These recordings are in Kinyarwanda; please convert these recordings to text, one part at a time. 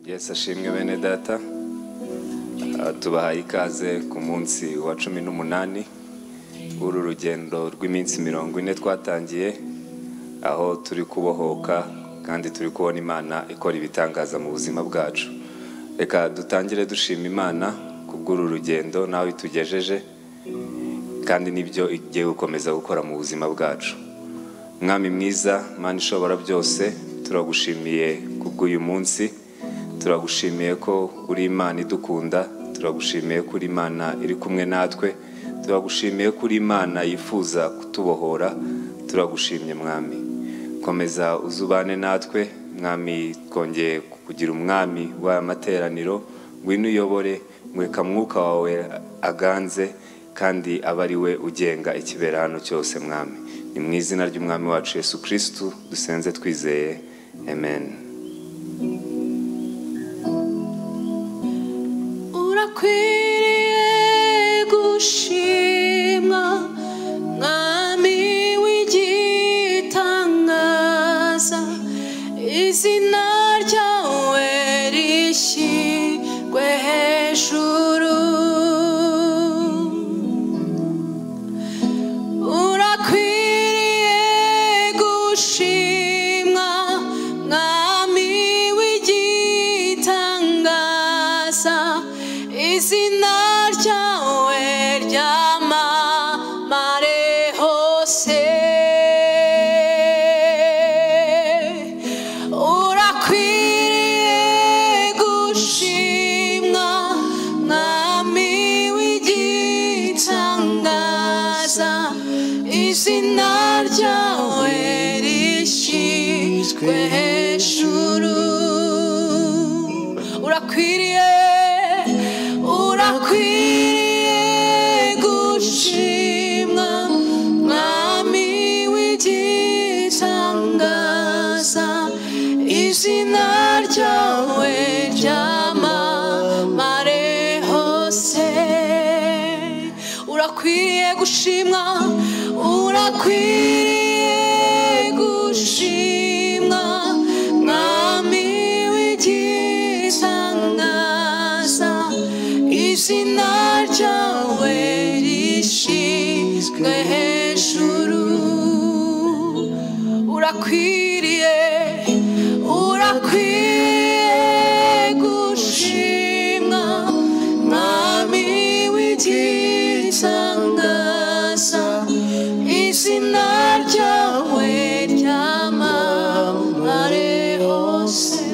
wese ashimwe bene data Ah, tubahaye ikaze ku munsi wa cumi n'umunani w'uru rugendo rw'iminsi mirongo ine twatangiye aho turi kubohoka kandi turi kubona imana ikora ibitangaza mu buzima bwacu reka dutangire dushima imana kubw'uru rugendo nawe itugejeje kandi nibyo igiye gukomeza gukora mu buzima bwacu mwami mwiza mana ishobora byose turagushimiye kubw'uyu munsi turagushimiye ko uri imana idukunda turagushimiye ko uri imana iri kumwe natwe turagushimiye ko uri imana yifuza kutubohora turagushimye mwami komeza uzubane natwe mwami twongeye kugira umwami w'aya materaniro ngwino uyobore mweka mwuka wawe aganze kandi aba ari we ugenga ikibera hano cyose mwami ni mu izina ry'umwami wacu yesu kirisitu dusenze twizeye amen urakwiriye gushimwa mwami w'igitangaza izina ryawe rishyirwe hejuru urakwiriye gushimwa mwami w'igitangaza izina ryawe ryamamare hose urakwiriye gushimwa mwami w'igitangaza izina ryawe rishyizwe hejuru urakwiriye urakwiriye gushimwa mwami w'igitangaza izina ryawe ryamamare hose urakwiriye gushimwa urakwiriye gushimwa mwami w'igitangaza izina ryawe rishyizwe hejuru urakwiriye urakwiriye gushimwa mwami w'igitangaza izina ryawe ryamamare hose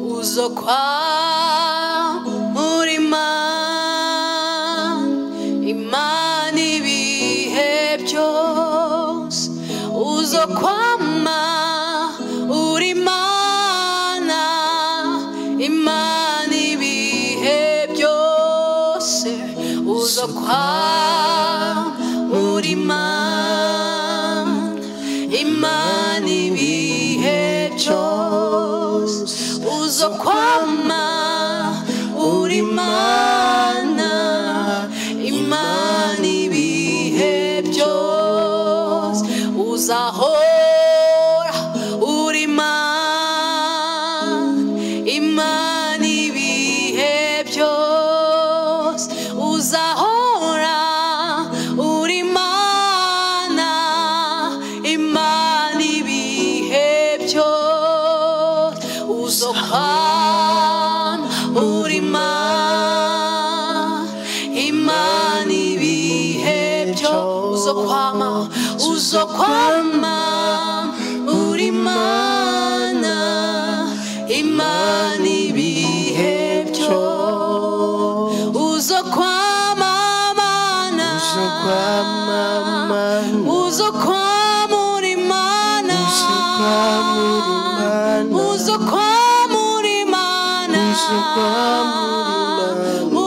uzokwa murima imana ibihe byose uzokwama uri imana imana ibihe byose uzokwa muri imana imana ibihe byose uzokwama uri imana imana ibihe byose uzahora uri imana imana ibihe byose uzahora uri imana imana ibihe byose uzokwama uri imana imana ibihe byose uzokwama uzokwama uri imana imana ibihe byose uzokwamamana Uzokwamamana. uzokwamura imana uzokwamura Uzokwamura imana. imana Uzokwamura imana.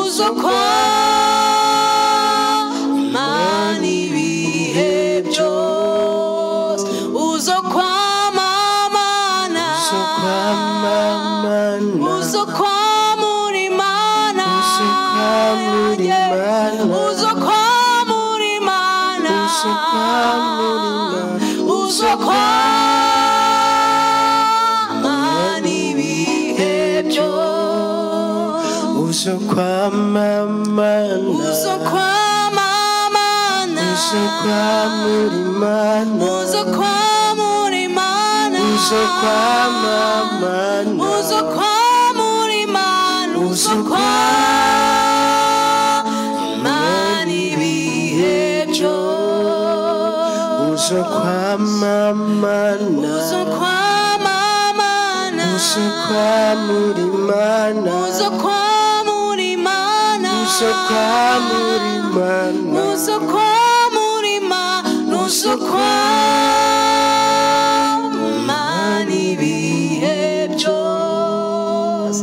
uzokwamana ibihe byose uzokwamamana Uzokwamamana. uzokwamura imana Uzokwamura yeah. imana. uzokwamura imana Uzokwamura imana. uzokwamura uso kwamamana uzo kwamamana uso kwamurimana uzo kwamurimana uso kwamamana uzo kwamurimana uzo kwamamana ibihe byose uso kwamamana uzo kwamamana uso kwamurimana uzo kwamurimana uso kwamurimana Uso kwa murima, uso kwa mani bihe byose,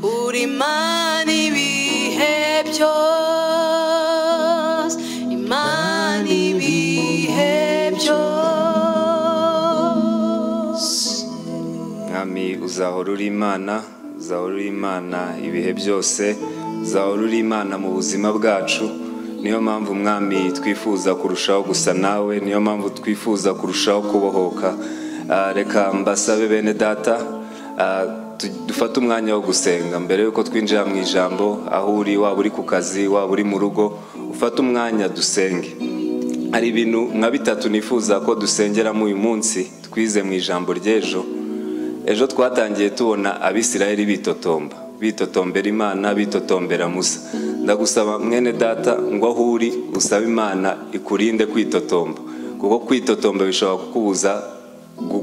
uri mani bihe byose, imani bihe byose. mwami uzahora uri imana uzahora uri imana ibihe byose uzahora uri imana mu buzima bwacu niyo mpamvu mwami twifuza kurushaho gusa nawe niyo mpamvu twifuza kurushaho kubohoka Ah, reka mbasabe bene data ah, tu- dufate umwanya wo gusenga mbere yuko twinjira mu ijambo aho uri waba uri ku kazi waba uri mu rugo ufate umwanya dusenge hari ibintu nka bitatu nifuza ko dusengeramo uyu munsi twize mu ijambo ry'ejo ejo twatangiye tubona abisirayeli bitotomba bitotombera imana bitotombera musa ndagusaba mwene data ngo aho uri usabe imana ikurinde kwitotomba kuko kwitotomba bishobora kukubuza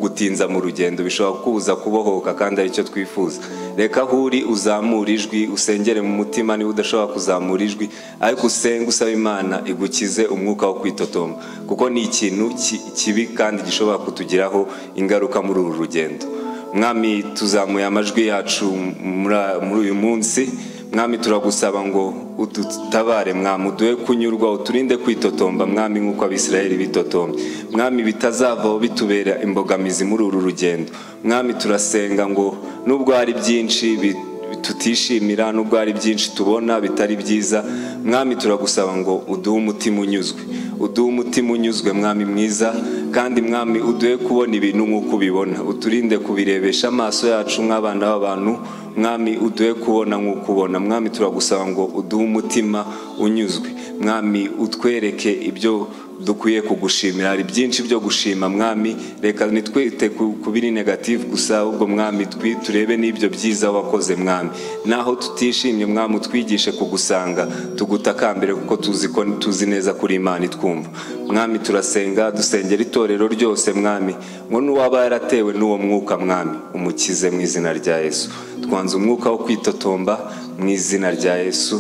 gutinza mu rugendo bishobora kukubuza kubohoka kandi aricyo twifuza reka aho uri uzamura ijwi usengere mu mutima niba udashobora kuzamura ijwi ariko usenge usaba imana igukize umwuka wo kwitotomba kuko ni ikintu ki- kibi kandi gishobora kutugiraho ingaruka muri uru rugendo mwami tuzamuye amajwi yacu muri- muri uyu munsi mwami turagusaba ngo udutabare mwami uduhe kunyurwa uturinde kwitotomba mwami nk'uko abisirayeli bitotombye mwami bitazavaho bitubera imbogamizi muri uru rugendo mwami turasenga ngo nubwo hari byinshi bi- tutishimira nubwo hari byinshi tubona bitari byiza mwami turagusaba ngo uduhe umutima unyuzwe uduhe umutima unyuzwe mwami mwiza kandi mwami uduhe kubona ibintu nk'uko ubibona uturinde kubirebesha amaso yacu nk'abana b'abantu mwami uduhe kubona nk'uko ubona mwami turagusaba ngo uduhe umutima unyuzwe mwami utwereke ibyo dukwiye kugushimira hari byinshi byo gushima mwami reka nitwite ku- ku biri negative gusa ahubwo mwami twi- turebe n'ibyo byiza wakoze mwami naho tutishimye mwami utwigishe kugusanga tugutakambire kuko tuzi ko tuzi neza kuri imana itwumva mwami turasenga dusengera itorero ryose mwami ngo n'uwaba yaratewe n'uwo mwuka mwami umukize mu izina rya yesu twanze umwuka wo kwitotomba mu izina rya yesu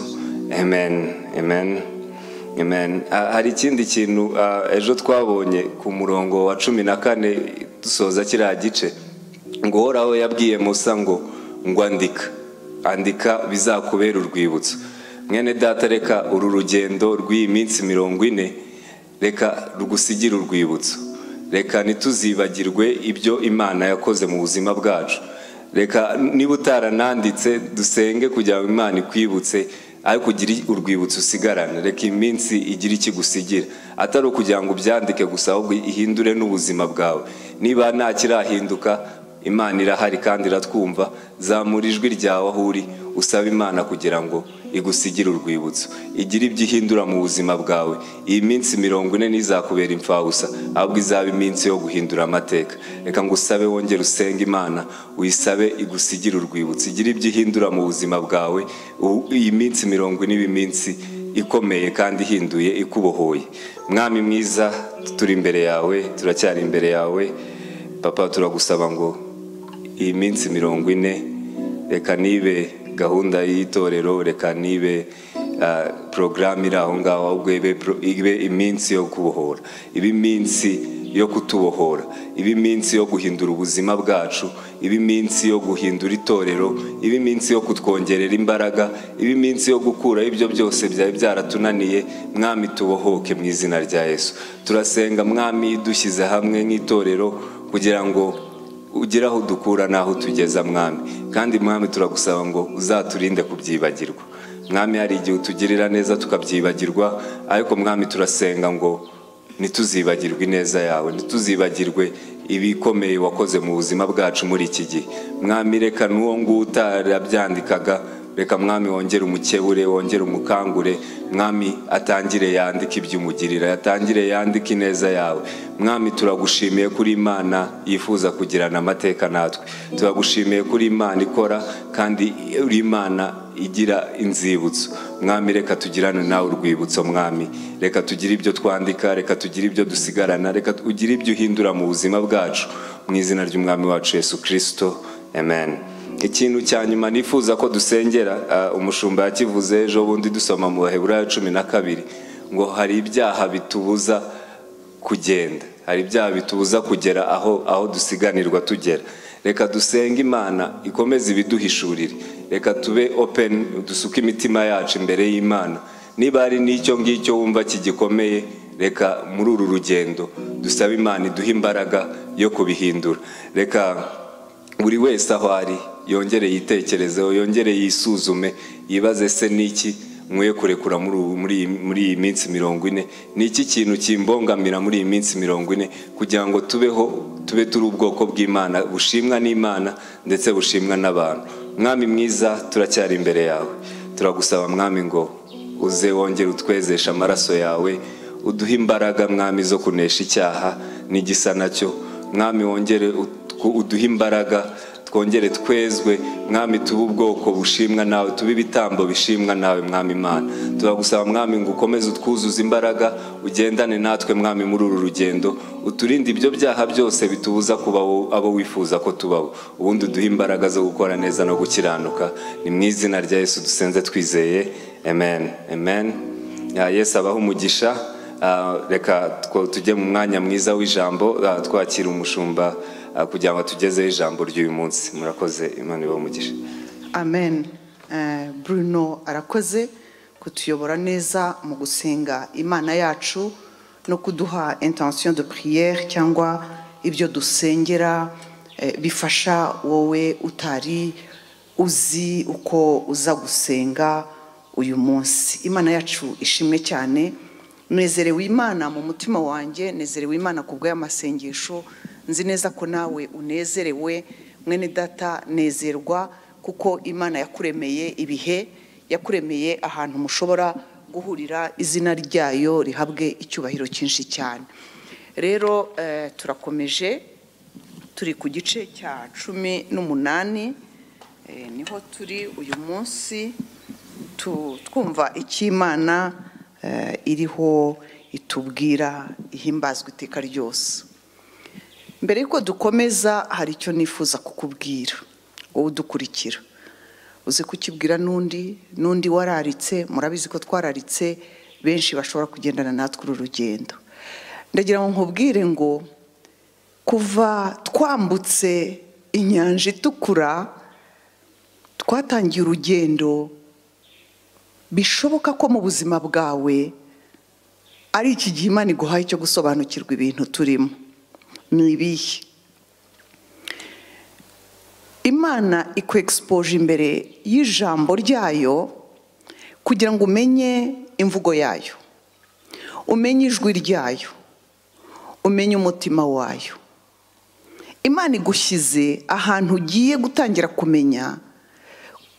amen amen Amen. Ah, Hari ikindi kintu ah, ejo twabonye ku murongo wa cumi na kane dusoza kiriya gice ngo uhoraho yabwiye musa ngo ngo andika andika bizakubera urwibutso mwene data reka uru rugendo rw'iyi minsi mirongo ine reka rugusigire urwibutso reka ntituzibagirwe ibyo imana yakoze mu buzima bwacu reka niba utarananditse dusenge kugira ngo imana ikwibutse ariko ugire urwibutso usigarane reka iminsi igire ikigusigira atari ukugira ngo ubyandike gusa ahubwo ihindure n'ubuzima bwawe niba nta kirahinduka imana irahari kandi iratwumva zamura ijwi ryawe aho uri usaba imana kugira ngo igusigire urwibutso igire ibyo ihindura mu buzima bwawe iyi minsi mirongo ine ntizakubera imfabusa ahubwo izaba iminsi yo guhindura amateka reka ngo usabe wongere usenge imana uyisabe igusigire urwibutso igire ibyo ihindura mu buzima bwawe u- iyi minsi mirongo ine iba iminsi ikomeye kandi ihinduye ikubohoye mwami mwiza turi imbere yawe turacyari imbere yawe papa turagusaba ngo iyi minsi mirongo ine reka nibe gahunda y'itorero reka nibe ah, porogaramu iri aho ngaho ahubwo ibe pro- ibe iminsi yo kubohora ibe iminsi yo kutubohora ibe iminsi yo guhindura ubuzima bwacu ibe iminsi yo guhindura itorero ibe iminsi yo kutwongerera imbaraga ibe iminsi yo gukuraho ibyo byose byari byaratunaniye mwami tubohoke mu izina rya yesu turasenga mwami dushyize hamwe nk'itorero kugira ngo ugera aho dukura n'aho tugeza mwami kandi mwami turagusaba ngo uzaturinde kubyibagirwa mwami hari igihe utugirira neza tukabyibagirwa ariko mwami turasenga ngo ntituzibagirwe ineza yawe ntituzibagirwe ibikomeye wakoze mu buzima bwacu muri iki gihe mwami reka n'uwo nguwo utarabyandikaga reka mwami wongere umukebure wongere umukangure mwami atangire yandike ibyo umugirira yatangire yandike ineza yawe mwami turagushimiye kuri imana yifuza kugirana amateka natwe turagushimiye kuri imana ikora kandi uri imana igira inzibutso mwami reka tugirane nawe urwibutso mwami reka tugire ibyo twandika reka tugire ibyo dusigarana reka ugire ibyo uhindura mu buzima bwacu mu izina ry'umwami wacu yesu kirisito amen ikintu cya nyuma nifuza ko dusengera ah, umushumba yakivuze ejo bundi dusoma mu baheburayo cumi na kabiri ngo hari ibyaha bitubuza kugenda hari ibyaha bitubuza kugera aho aho dusiganirwa tugera reka dusenge imana ikomeze ibiduhishurire reka tube open dusuke imitima yacu imbere y'imana niba hari n'icyo ngicyo wumva kigikomeye reka muri uru rugendo dusabe imana iduhe imbaraga yo kubihindura reka buri wese aho ari yongere yitekerezeho yongere yisuzume yibaze se n'iki nkwiye kurekura muri ubu- muri iyi- muri iyi minsi mirongo ine ni iki kintu kimbongamira muri iyi minsi mirongo ine kugira ngo tubeho tube turi ubwoko bw'imana bushimwa n'imana ndetse bushimwa n'abantu mwami mwiza turacyari imbere yawe turagusaba mwami ngo uze wongere utwezeshe amaraso yawe uduhe imbaraga mwami zo kunesha icyaha n'igisa nacyo mwami wongere utw- uduhe imbaraga twongere twezwe mwami tube ubwoko bushimwa nawe tube ibitambo bishimwa nawe mwami imana turagusaba mwami ngo ukomeze utwuzuze imbaraga ugendane natwe mwami muri uru rugendo uturinde ibyo byaha byose bitubuza kuba wo- abo wifuza ko tubaho ubundi uduhe imbaraga zo gukora neza no gukiranuka ni mu izina rya yesu dusenze twizeye amen amen Ya, yesu abaho umugisha Ah, reka two- tujye mu mwanya mwiza w'ijambo ah, twakira umushumba ah, kugira ngo atugezeho ijambo ry'uyu munsi murakoze imana ibahe umugisha amen Eh, bruno arakoze kutuyobora neza mu gusenga imana yacu no kuduha intention de prière cyangwa ibyo dusengera eh, bifasha wowe utari uzi uko uza gusenga uyu munsi imana yacu ishimwe cyane nezerewe imana mu mutima wanjye nezerewe imana ku bw'amasengesho nzi neza ko nawe unezerewe mwene data nezerwa kuko imana yakuremeye ibihe yakuremeye ahantu mushobora guhurira izina ryayo rihabwe icyubahiro cyinshi cyane rero eh, turakomeje turi ku gice cya cumi n'umunani eh, niho turi uyu munsi tu- twumva icyo imana eh, iriho itubwira ihimbazwa iteka ryose mbere y'uko dukomeza hari icyo nifuza kukubwira wowe udukurikira uze kukibwira n'undi n'undi wararitse murabizi ko twararitse benshi bashobora kugendana natwe uru rugendo ndagira ngo nkubwire ngo kuva twambutse inyanja itukura twatangiye urugendo bishoboka ko mu buzima bwawe ari iki gihe imana iguhaye cyo gusobanukirwa ibintu turimo ni ibihe imana ikwexpoje imbere y'ijambo ryayo kugira ngo umenye imvugo yayo umenye ijwi ryayo umenye umutima wayo imana igushyize ahantu ugiye gutangira kumenya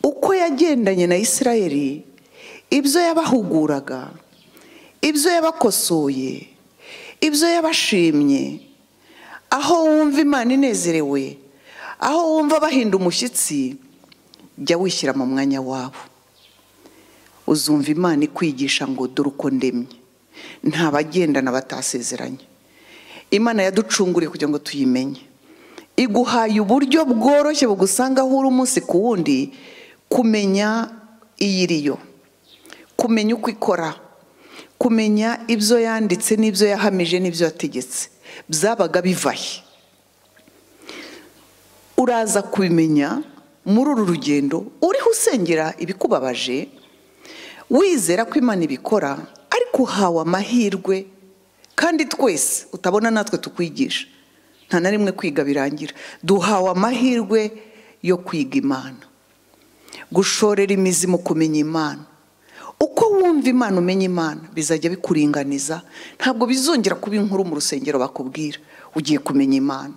uko yagendanye na isirayeli ibyo yabahuguraga ibyo yabakosoye ibyo yabashimye aho wumva imana inezerewe aho wumva bahinda umushyitsi jya wishyira mu mwanya wabo uzumva imana ikwigisha ngo dore uko ndemye nta bagendana batasezeranye imana yaducunguriye kugira ngo tuyimenye iguhaye uburyo bworoshye bugusanga aho uri umunsi ku wundi kumenya iyiriyo kumenya uko ikora kumenya ibyo yanditse n'ibyo yahamije n'ibyo yategetse byabaga bivahe uraza kubimenya muri uru rugendo uriho usengera ibikubabaje wizera ko imana ibikora ariko uhawe amahirwe kandi twese utabona natwe tukwigisha nta na rimwe kwiga birangira duhawe amahirwe yo kwiga imana gushorera imizi mu kumenya imana uko wumva imana umenya imana bizajya bikuringaniza ntabwo bizongera kuba inkuru mu rusengero bakubwira ugiye kumenya imana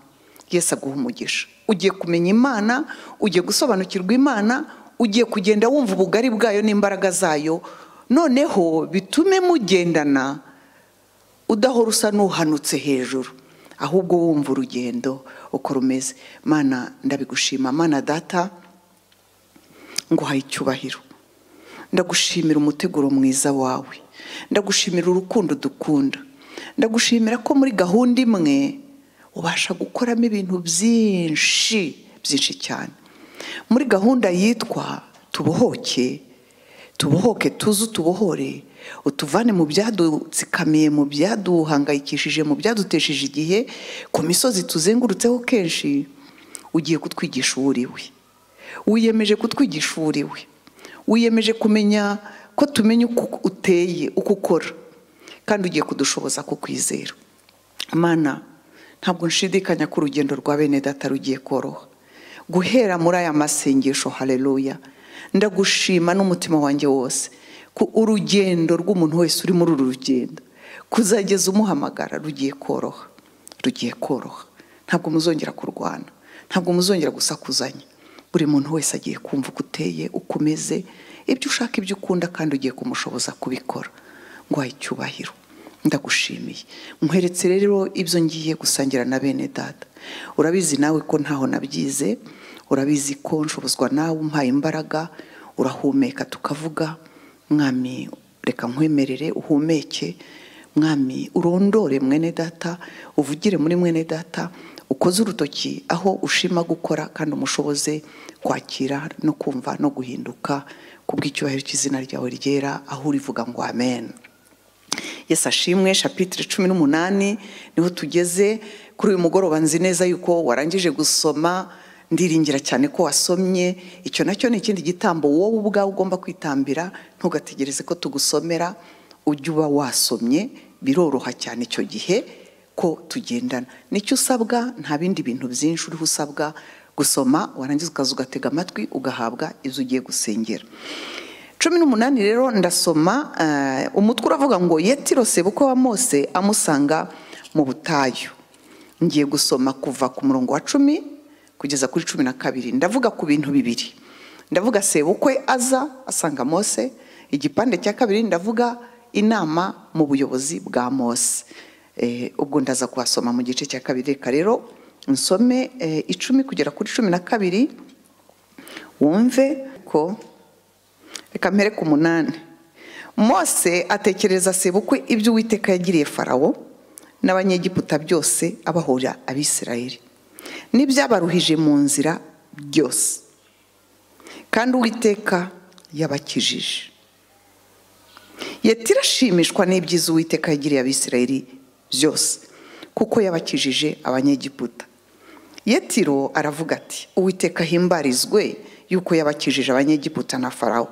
yesu aguha umugisha ugiye kumenya imana ugiye gusobanukirwa imana ugiye kugenda wumva ubugari bwayo n'imbaraga zayo noneho bitume mugendana udahora usa n'uhanutse hejuru ahubwo wumva urugendo uko rumeze mana ndabigushima mana data nguhaye icyubahiro ndagushimira umuteguro mwiza wawe ndagushimira urukundo dukunda ndagushimira ko muri gahunda imwe ubasha gukoramo ibintu byinshi byinshi cyane muri gahunda yitwa tubohoke tubohoke tuze utubohore utuvane mu byadutsikamiye mu byaduhangayikishije mu byadutesheje igihe ku misozi tuzengurutseho kenshi ugiye kutwigisha uwo uriwe wiyemeje kutwigisha uwo uriwe wiyemeje kumenya ko tumenya uko uteye uko ukora kandi ugiye kudushoboza kukwizera mana ntabwo nshidikanya ko urugendo rwa bene data rugiye koroha guhera muri aya masengesho hareruya ndagushima n'umutima wanjye wose ku urugendo rw'umuntu wese uri muri uru rugendo kuzageza umuhamagara rugiye koroha rugiye koroha ntabwo muzongera kurwana ntabwo muzongera gusakuzanya buri muntu wese agiye kumva uko uteye uko umeze ibyo ushaka ibyo ukunda kandi ugiye kumushoboza kubikora ngo icyubahiro ndagushimiye nkweretse rero ibyo ngiye gusangira na bene data urabizi nawe ko ntaho nabyize urabizi ko nshobozwa nawe umpaye imbaraga urahumeka tukavuga mwami reka nkwemerere uhumeke mwami urondore mwene data uvugire muri mwene data ukoze urutoki aho ushima gukora kandi umushoboze kwakira no kumva no guhinduka kubw'icyubahiro cy'izina ryawe ryera aho urivuga ngo amen Yesu ashimwe shapitire cumi n'umunani niho tugeze kuri uyu mugoroba nzi neza yuko warangije gusoma ndiringira cyane ko wasomye icyo nacyo ni ikindi gitambo wowe ubwawe ugomba kwitambira ntugategereze ko tugusomera ujye uba wasomye biroroha cyane icyo gihe ko tugendana nicyo usabwa nta bindi bintu byinshi uriho usabwa gusoma warangiza ukaza ugatega amatwi ugahabwa ibyo ugiye gusengera cumi n'umunani rero ndasoma umutwe uravuga ngo yetiro sebuko wa mose amusanga mu butayu ngiye gusoma kuva ku murongo wa cumi kugeza kuri cumi na kabiri ndavuga ku bintu bibiri ndavuga sebukwe aza asanga mose igipande cya kabiri ndavuga inama mu buyobozi bwa mose ubwo ndaza kuhasoma mu gice cya kabiri reka rero nsome icumi kugera kuri cumi na kabiri wumve ko reka mpere ku munani mose atekereza sebukwe ibyo uwiteka yagiriye farawo n'abanyegiputa byose abahora abisirayeli n'ibyabaruhije mu nzira byose kandi uwiteka yabakijije yatira ashimishwa n'ibyiza uwiteka yagiriye abisirayeli byose kuko yabakijije abanyegiputa yetiro aravuga ati uwiteka ahimbarizwe yuko yabakijije abanyegiputa na farawo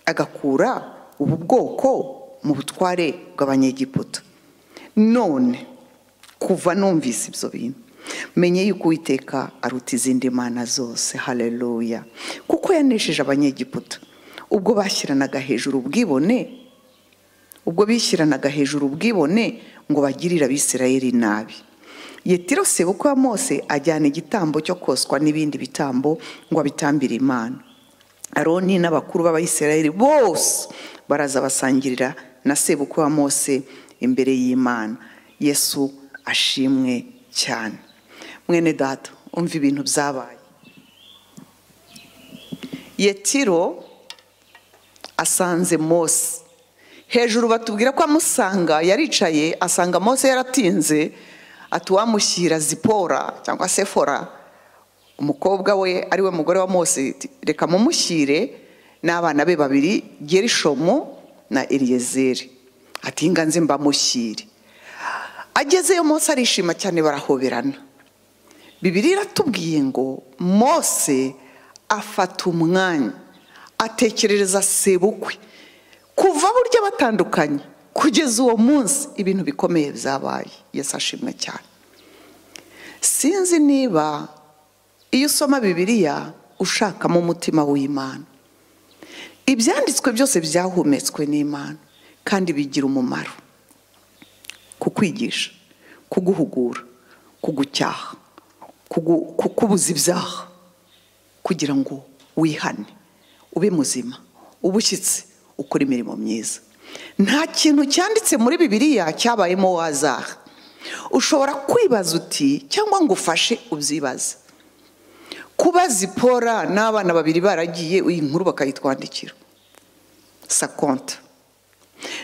agakura ubu bwoko mu butware bw'abanyegiputa none kuva numvise ibyo bintu menye yuko uwiteka aruta izindi mana zose hareruya kuko yanesheje abanyegiputa ubwo bashyiranaga hejuru ubwibone ubwo bishyiranaga hejuru ubwibone ngo bagirire abisirayeli nabi yetiro sebuko wa mose ajyana igitambo cyo koswa n'ibindi bitambo ngo abitambire imana aroni n'abakuru b'abayisirayeli bose baraza basangirira na sebukwe wa mose imbere y'imana yesu ashimwe cyane mwene data umva ibintu byabaye yetiro asanze mose hejuru batubwira ko amusanga yaricaye asanga mose yaratinze atuwamushyira zipora cyangwa sefora umukobwa we ariwe mugore wa mose reka mumushyire n'abana be babiri gerishomu na eriyezeri ati nganze mbamushyire agezeyo mose arishima cyane barahoberana bibiri iratubwiye ngo mose afata umwanya atekerereza sebukwe kuva burya batandukanye kugeza uwo munsi ibintu bikomeye byabaye yesi ashimwe cyane sinzi niba iyo usoma bibiliya ushakamo umutima w'imana ibyanditswe byose byahumetswe n'imana kandi bigira umumaro kukwigisha kuguhugura kugucyaha kukubuza ibyaha kugira ngo wihane ube muzima uba ushyitse ukora imirimo myiza nta kintu cyanditse muri bibiriya cyabayemo wazara ushobora kwibaza uti cyangwa ngo ufashe ubyibaze kuba zipora n'abana babiri baragiye iyi nkuru bakayitwandikira sa konta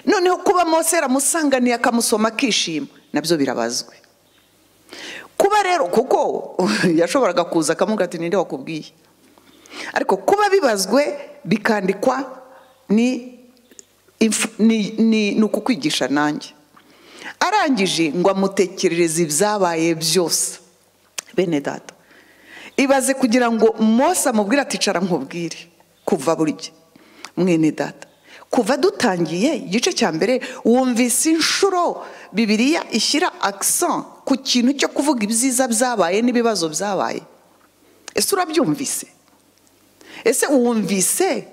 noneho kuba mose yaramusanganiye akamusoma akishima nabyo birabazwe kuba rero kuko yashoboraga kuza akamubwira ati ninde wakubwiye ariko kuba bibazwe bikandikwa ni inf- ni- ni ni ukukwigisha nanjye arangije ngo amutekerereze ibyabaye byose bene data ibaze kugira ngo mose amubwire ati cara nkubwire kuva burya mwene data kuva dutangiye igice cya mbere wumvise inshuro bibiriya ishyira akisa ku kintu cyo kuvuga ibyiza byabaye n'ibibazo byabaye ese urabyumvise ese wumvise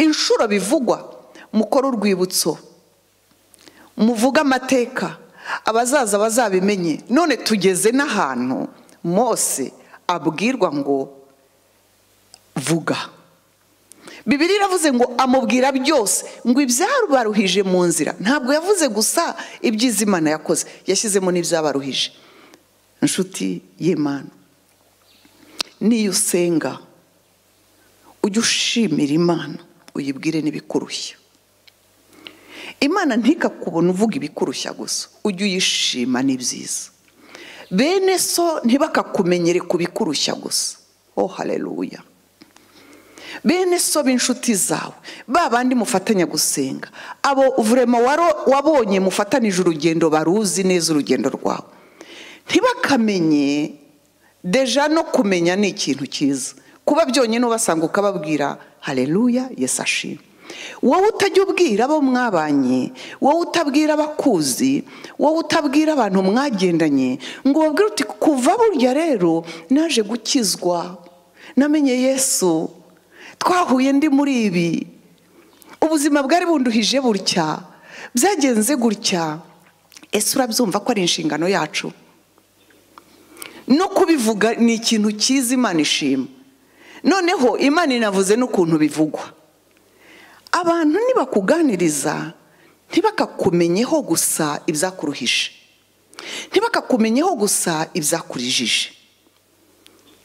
inshuro bivugwa mukora urwibutso muvuge amateka abazaza bazabimenye none tugeze n'ahantu mose abwirwa ngo vuga bibiri iravuze ngo amubwira byose ngo ibyabaruhije mu nzira ntabwo yavuze gusa ibyiza imana yakoze yashyizemo n'ibyabaruhije inshuti y'imana niyo usenga ujye ushimira imana uyibwire n'ibikurushya imana ntikakubona uvuga ibikurushya gusa ujye uyishima n'ibyiza bene so ntibakakumenyere kubikurushya gusa oh hareruya bene so b'inshuti zawe ba bandi mufatanya gusenga abo vurema waro- wabonye mufatanije urugendo baruzi neza urugendo rwawe ntibakamenye deja no kumenya ni ikintu cyiza kuba byonyine ubasanga ukababwira hareruya yesu ashima wowe utajya ubwira abo mwabanye wowe utabwira abakuzi wowe utabwira abantu mwagendanye ngo ubabwire uti kuva burya rero naje gukizwa namenye yesu twahuye ndi muri ibi ubuzima bwari bunduhije gutya byagenze gutya ese urabyumva ko ari inshingano yacu no kubivuga ni ikintu cyiza imana ishima noneho imana inavuze n'ukuntu bivugwa abantu nibakuganiriza ntibakakumenyeho gusa ibyakuruhije ntibakakumenyeho gusa ibyakurijije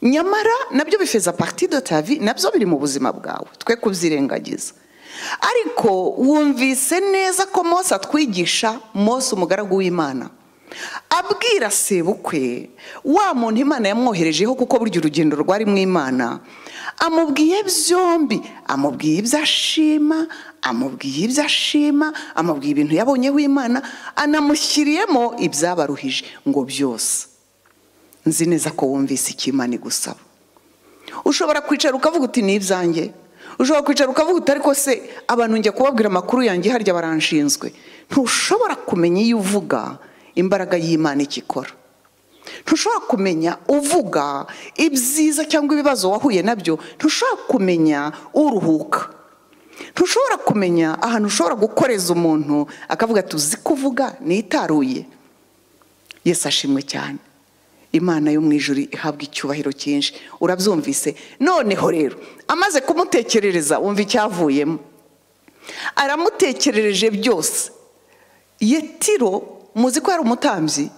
nyamara nabyo bifeza pariti do tavi nabyo biri mu buzima bwawe twe kubyirengagiza ariko wumvise neza ko mose atwigisha mose umugaragu w'imana abwira sebukwe wa muntu imana yamwoherejeho kuko burya urugendo rwari mu imana amubwiye byombi amubwiye ibyo ashima amubwiye ibyo ashima amubwiye ibintu yabonyeho imana anamushyiriyemo ibyabaruhije ngo byose nzi neza ko wumvise icyo imana igusaba ushobora kwicara ukavuga uti ni ibyanjye ushobora kwicara ukavuga uti ariko se abantu njya kubabwira amakuru yanjye harya baranshinzwe ntushobora kumenya iyo uvuga imbaraga y'imana icyo ikora ntushobora kumenya uvuga ibyiza cyangwa ibibazo wahuye nabyo ntushobora kumenya uruhuka ntushobora kumenya ahantu ushobora gukoreza umuntu akavuga ati uzi kuvuga nitaruye yesu ashimwe cyane imana yo mu ijuru ihabwa icyubahiro cyinshi urabyumvise noneho rero amaze kumutekerereza wumva icyavuyemo aramutekerereje byose yetiro muzi ko yari umutambyi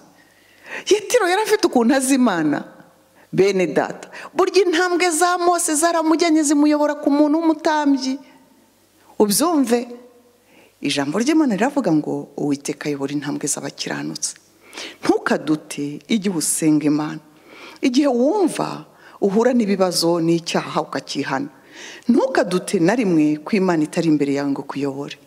yetiro yari afite ukuntu azi imana bene data burya intambwe za mose zaramujyanye zimuyobora ku muntu w'umutambyi ubyumve ijambo ry'imana riravuga ngo uwiteka ayobora intambwe z'abakiranutse ntukadute igihe usenga imana igihe wumva uhura n'ibibazo n'icyaha ukakihana ntukadute na rimwe ko imana itari imbere yawe ngo kuyobore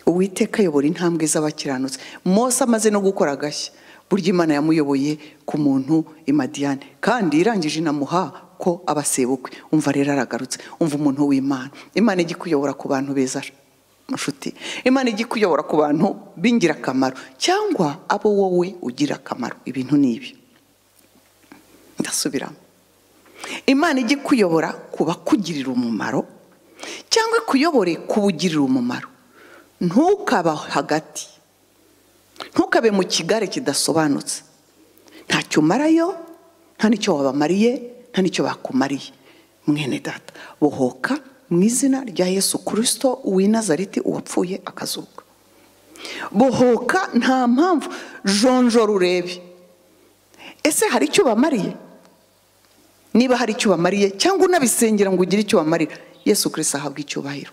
uwiteka ayobora intambwe z'abakiranutse mose amaze no gukora agashya burya imana yamuyoboye ku muntu imadiyane kandi irangije inamuha ko abasebukwe umva rero aragarutse umva umuntu w'imana imana ijya ikuyobora ku bantu beza nshuti imana ijya ikuyobora ku bantu b'ingirakamaro cyangwa abo wowe ugira akamaro ibintu ni ibi ndasubiramo imana ijya ikuyobora ku bakugirira umumaro cyangwa ikuyobore ku bugirira umumaro ntukaba hagati ntukabe mu kigare kidasobanutse ntacyo umarayo nta n'icyo wabamariye nta n'icyo bakumariye mwene data bohoka mu izina rya yesu kirisito uw'i nazareti uwapfuye akazuka bohoka nta mpamvu jonjora urebe ese hari icyo bamariye niba hari icyo bamariye cyangwa unabisengera ngo ugire icyo bamarira yesu kirisito ahabwa icyubahiro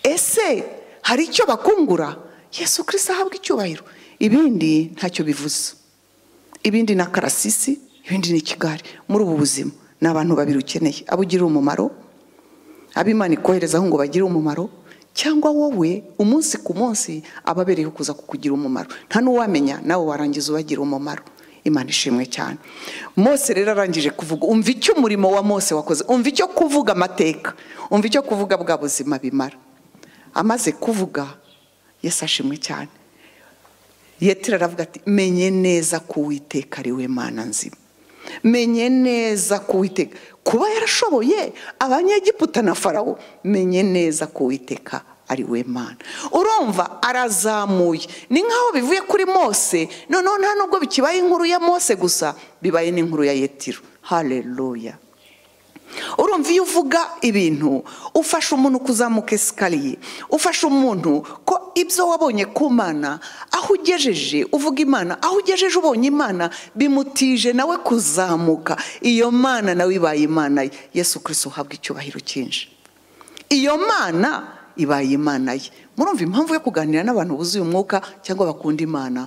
ese hari icyo bakungura yesu kirisito ahabwa icyubahiro ibindi ntacyo bivuze ibindi ni akarasisi ibindi ni ikigari muri ubu buzima ni abantu babiri ukeneye abo ugirira umumaro abo imana ikoherezaho ngo bagire umumaro cyangwa wowe umunsi ku munsi ababereyeho kuza kukugira umumaro nta n'uwamenya nawe warangiza ubagira umumaro imana ishimwe cyane mose rero arangije kuvuga umva icyo umurimo wa mose wakoze umva icyo kuvuga amateka umva icyo kuvuga bwa buzima bimara amaze kuvuga yesu ashimwe cyane yetera aravuga ati menye neza ko uwiteka ari we mana nzima menye neza ko uwiteka kuba yarashoboye abanyegiputa na farawo menye neza ko uwiteka ari we mana urumva arazamuye ni nk'aho bivuye kuri mose noneho nta nubwo bikibaye inkuru ya mose gusa bibaye n'inkuru ya yetiro hareruya urumva iyo uvuga ibintu ufasha umuntu kuzamuka esikariye ufasha umuntu ko ibyo wabonye ku mana aho ugejeje uvuga imana aho ugejeje ubonye imana bimutije nawe kuzamuka iyo mana nawe ibaye imana ye yesu kirisito uhabwa icyubahiro cyinshi iyo mana ibaye imana ye murumva impamvu yo kuganira n'abantu buzuye umwuka cyangwa bakunda imana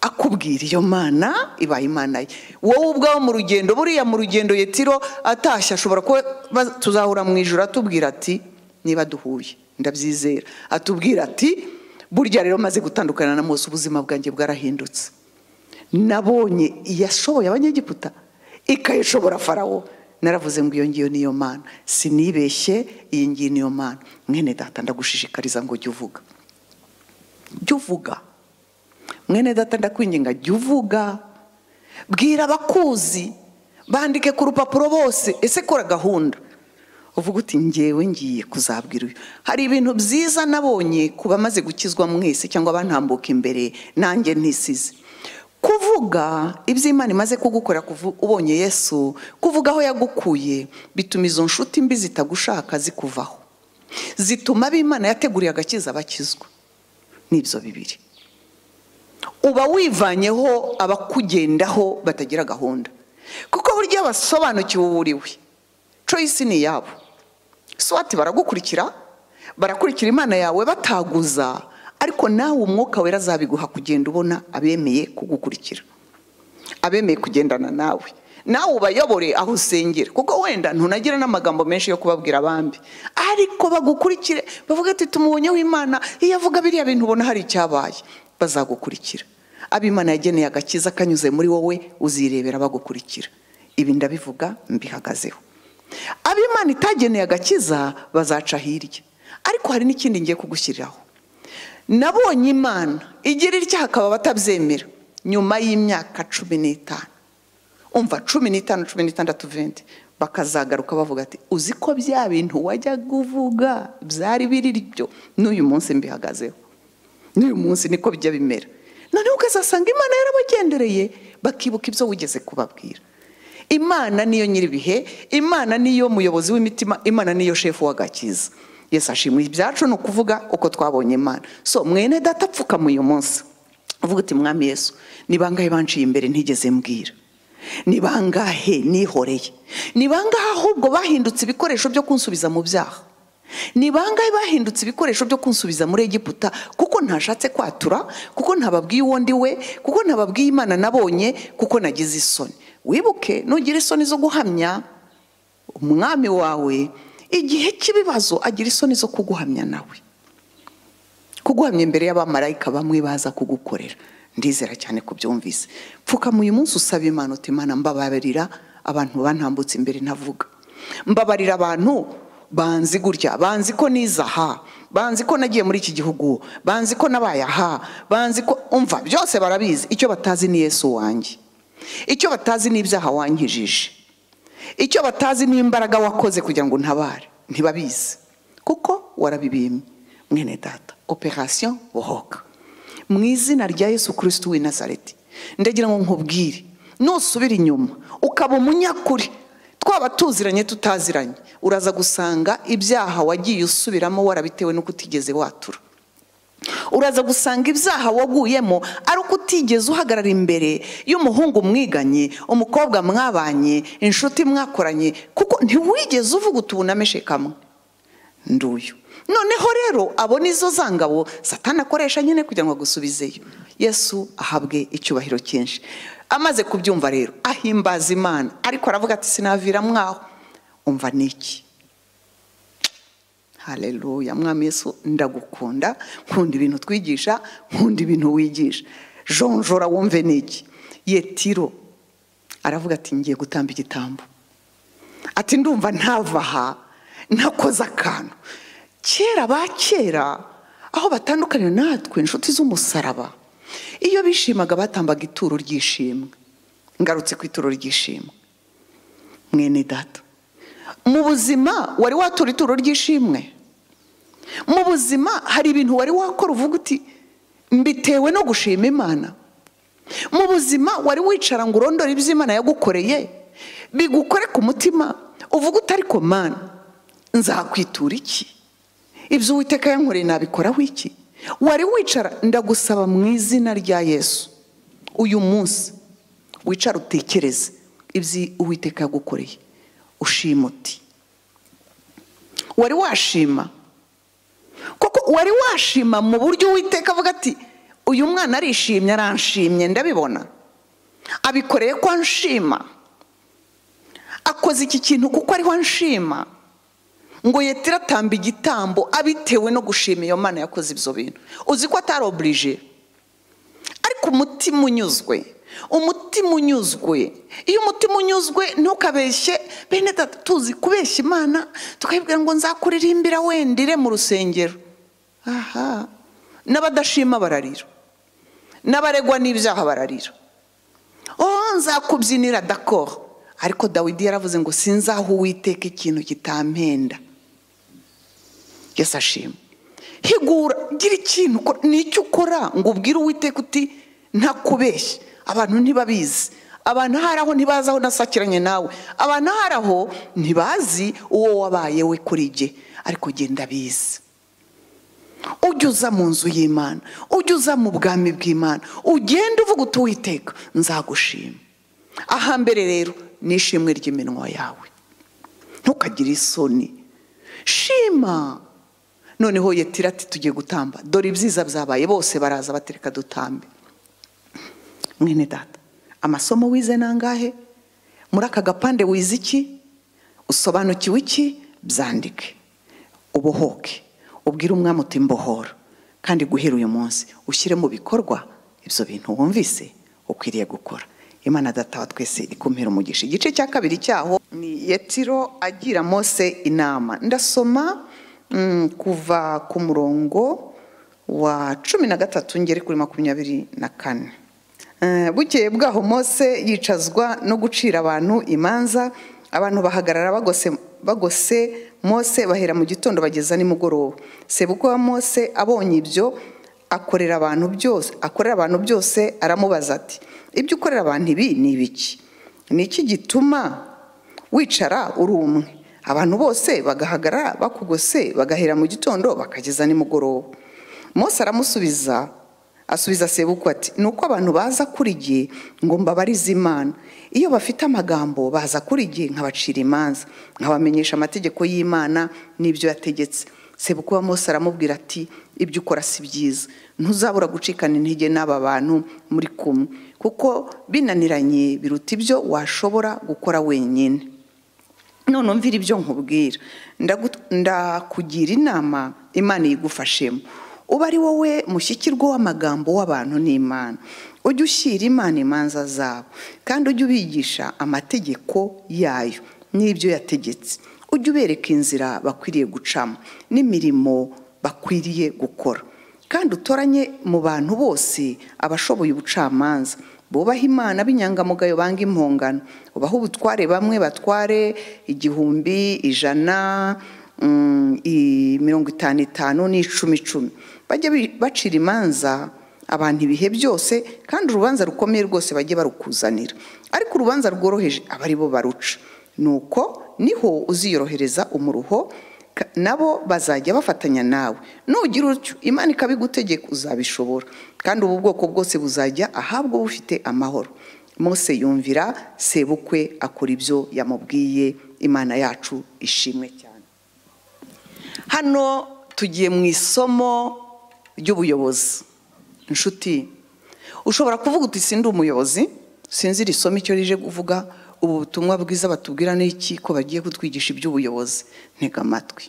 akubwira iyo mana ibaye imana ye wowe ubwawe mu rugendo buriya mu rugendo yetiro atashye ashobora kuba ba- tuzahura mu ijoro atubwira ati niba duhuye ndabyizera atubwira ati burya rero maze gutandukana na mose ubuzima bwanjye bwarahindutse nabonye iyashoboye abanyegiputa ikayishobora farawo naravuze ngo iyo ngiyo niyo mana sinibeshye iyi ngiyi niyo mana mwene data ndagushishikariza ngo jya uvuga jya uvuga mwene data ndakwinginga jya uvuga bwira abakuzi bandike ku rupapuro bose ese kora gahunda uvuga uti ngewe ngiye kuzabwira uyu hari ibintu byiza nabonye ku bamaze gukizwa mwese cyangwa bantambuka imbere nanjye ntisize kuvuga ibyo imana imaze kugukorera kuvu- ubonye yesu kuvuga aho yagukuye bituma izo nshuti mbi zitagushaka zikuvaho zituma ab'imana yateguriye agakiza bakizwa n'ibyo bibiri uba wivanyeho abakugendaho batagira gahunda kuko burya basobanukiwe uwo uri we coyisi ni iyabo swati baragukurikira barakurikira imana yawe bataguza ariko nawe umwuka wera azabiguha kugenda ubona abemeye kugukurikira abemeye kugendana nawe nawe ubayobore aho usengera kuko wenda ntunagira n'amagambo menshi yo kubabwira abandi ariko bagukurikire bavuga ati tumubonyeho imana iyo avuga biriya bintu ubona hari icyabaye bazagukurikira abo imana yageneye agakiza kanyuze muri wowe uzirebera bagukurikira ibi ndabivuga mbihagazeho abo imana itageneye agakiza bazaca hirya ariko hari n'ikindi ngiye kugushyiriraho nabonye imana igira itya hakaba batabyemera nyuma y'imyaka cumi n'itanu umva cumi n'itanu cumi n'itandatu venti bakazagaruka bavuga ati uzi ko bya bintu wajya uvuga byari biri byo n'uyu munsi mbihagazeho n'uyu munsi niko bijya bimera noneho ukazasanga imana yarabagendereye bakibuka ibyo wigeze kubabwira imana niyo nyir'ibihe imana niyo muyobozi w'imitima imana niyo shefu w'agakiza yesu ashimwe ibyacu ni ukuvuga uko twabonye imana so mwene data apfukama uyu munsi uvuga uti mwami yesu ni bangahe banciye imbere ntigeze mbwira ni bangahe nihoreye ni bangahe ahubwo bahindutse ibikoresho byo kunsubiza mu byaha ni bangahe bahindutse ibikoresho byo kunsubiza muri egiputa kuko ntashatse kwatura kuko ntababwiye uwo ndi we kuko ntababwiye imana nabonye kuko nagize isoni wibuke nugira isoni zo guhamya umwami wawe igihe cy'ibibazo agira isoni zo kuguhamya nawe kuguhamya imbere y'abamarayika bamwe baza kugukorera ndizera cyane ko byumvise pfukama uyu munsi usaba imana uti imana mbabarira abantu bantambutse imbere ntavuga mbabarira abantu banzi gutya banzi ko nize aha banzi ko nagiye muri iki gihugu banzi ko nabaye aha banzi ko umva byose barabizi icyo batazi ni yesu wanjye icyo batazi ni ibyaha wankijije icyo batazi ni imbaraga wakoze kugira ngo untabare ntibabizi kuko warabibimye mwene data operasiyo bohoka mu izina rya yesu kirisito w'i nazareti ndagira ngo nkubwire nusubira inyuma ukaba umunyakuri twaba tuziranye tutaziranye uraza gusanga ibyaha wagiye usubiramo warabitewe n'uko utigeze watura uraza gusanga ibyaha waguyemo ari uko utigeze uhagarara imbere y'umuhungu mwiganye umukobwa mwabanye inshuti mwakoranye kuko ntiwigeze uvuga uti ubunameshe kamwe nduyu noneho rero abo nizo zangabo satana akoresha nyine kugira ngo agusubizeyo yesu ahabwe icyubahiro cyinshi amaze kubyumva rero ahimbaza imana ariko aravuga ati sinavira mwaho umva niki hareruya mwami yesu ndagukunda nkunda ibintu twigisha nkunda ibintu wigisha jonjora wumve niki yetiro aravuga ati ngiye gutamba igitambo ati ndumva ntava aha ntakoze akantu kera ba kera aho batandukanira natwe inshuti z'umusaraba iyo bishimaga batambaga ituro ry'ishimwe ngarutse ku ituro ry'ishimwe mwene data mu buzima wari watura ituro ry'ishimwe mu buzima hari ibintu wari wakora uvuga uti mbitewe no gushima imana mu buzima wari wicara ngo urondore ibyo imana yagukoreye bigukore ku mutima uvuga uti ariko mana nzakwitura iki ibyo uwiteka yankoreye nabikoraho iki wari wicara ndagusaba mu izina rya yesu uyu munsi wicara utekereze ibyo uwiteka yagukoreye ushima uti wari washima kuko wari washima mu buryo uwiteka avuga ati uyu mwana arishimye aranshimye ndabibona abikoreye ko anshima akoze iki kintu kuko ariho anshima ngo yetira atamba igitambo abitewe no gushima iyo mana yakoze ibyo bintu uzi ko atari oburije ariko umutima unyuzwe umutima unyuzwe iyo umutima unyuzwe ntukabeshye bene tuzi kubeshya imana tukabibwira ngo nzakuririmbira wendire mu rusengero aha n'abadashima bararira n'abaregwa n'ibyaha bararira oh nzakubyinira dakoro ariko dawidi yaravuze ngo sinzaho uwiteka ikintu kitampenda ashima higura gira ikintu nicyo ukora ngo ubwire uwiteka uti ntakubeshye abantu ntibabizi abantu ahari aho ntibazi aho nasakiranye nawe abantu ahari aho ntibazi uwo wabaye we kuri jye ariko genda bizi ujya uza mu nzu y'imana ujya uza mu bwami bw'imana ugenda uvuga uti uwiteka nzagushima ahambere rero n'ishimwe ry'iminwa yawe ntukagire isoni shima noneho yetira ati tugiye gutamba dore ibyiza byabaye bose baraza batereka dutambe mwene data amasomo wize nangahe muri aka gapande wize iki usobanukiwe iki byandike ubohoke ubwire umwami uti mbohora kandi guhera uyu munsi ushyire mu bikorwa ibyo bintu wumvise ukwiriye gukora imana data wa twese ikumpera umugisha igice cya kabiri cyaho ni yetiro agira mose inama ndasoma mm, kuva ku murongo wa cumi na gatatu ngere kuri makumyabiri na kane bukeye bwaho mose yicazwa no gucira abantu imanza abantu bahagarara bagose mose bahera mu gitondo bageza nimugoroba sebukwe wa mose abonye ibyo akorera abantu byose akorera abantu byose aramubaza ati ibyo ukorera abantu ibi ni ibiki ni iki gituma wicara uri umwe abantu bose bagahagarara bakugose bagahera mu gitondo bakageza nimugoroba mose aramusubiza asubiza sebukwe ati ni uko abantu baza kuri gihe ngo mbabarize imana iyo bafite amagambo baza kuri gihe nkabacira imanza nkabamenyesha amategeko y'imana n'ibyo yategetse sebukwe wa mose aramubwira ati ibyo ukora si byiza ntuzabura gucikana intege n'aba bantu muri kumwe kuko binaniranye biruta ibyo washobora gukora wenyine none umvira ibyo nkubwira ndakugira inama imana yigufashemo uba ari wowe mushyikirwa w'amagambo w'abantu n'imana ujye ushyira imana imanza zabo kandi ujye ubigisha amategeko yayo n'ibyo yategetse ujye ubereka inzira bakwiriye gucamo n'imirimo bakwiriye gukora kandi utoranye mu bantu bose abashoboye ubucamanza bubaha imana b'inyangamugayo banga impongano ubaha ubutware bamwe batware igihumbi ijana mirongo itanu itanu n'icumi icumi bajye bacira imanza abantu ibihe byose kandi urubanza rukomeye rwose bajye barukuzanira ariko urubanza rworoheje aba aribo baruca nuko niho uziyorohereza umuruho ka- nabo bazajya bafatanya nawe nugira utyo imana ikabigutegeka uzabishobora kandi ubu bwoko bwose buzajya ahabwa bufite amahoro mose yumvira sebukwe akora ibyo yamubwiye imana yacu ishimwe cyane hano tugiye mu isomo ry'ubuyobozi inshuti ushobora kuvuga uti sindi umuyobozi sinzi iri somo icyo rije kuvuga ubu butumwa bwiza batubwira ni iki ko bagiye kutwigisha iby'ubuyobozi ntega amatwi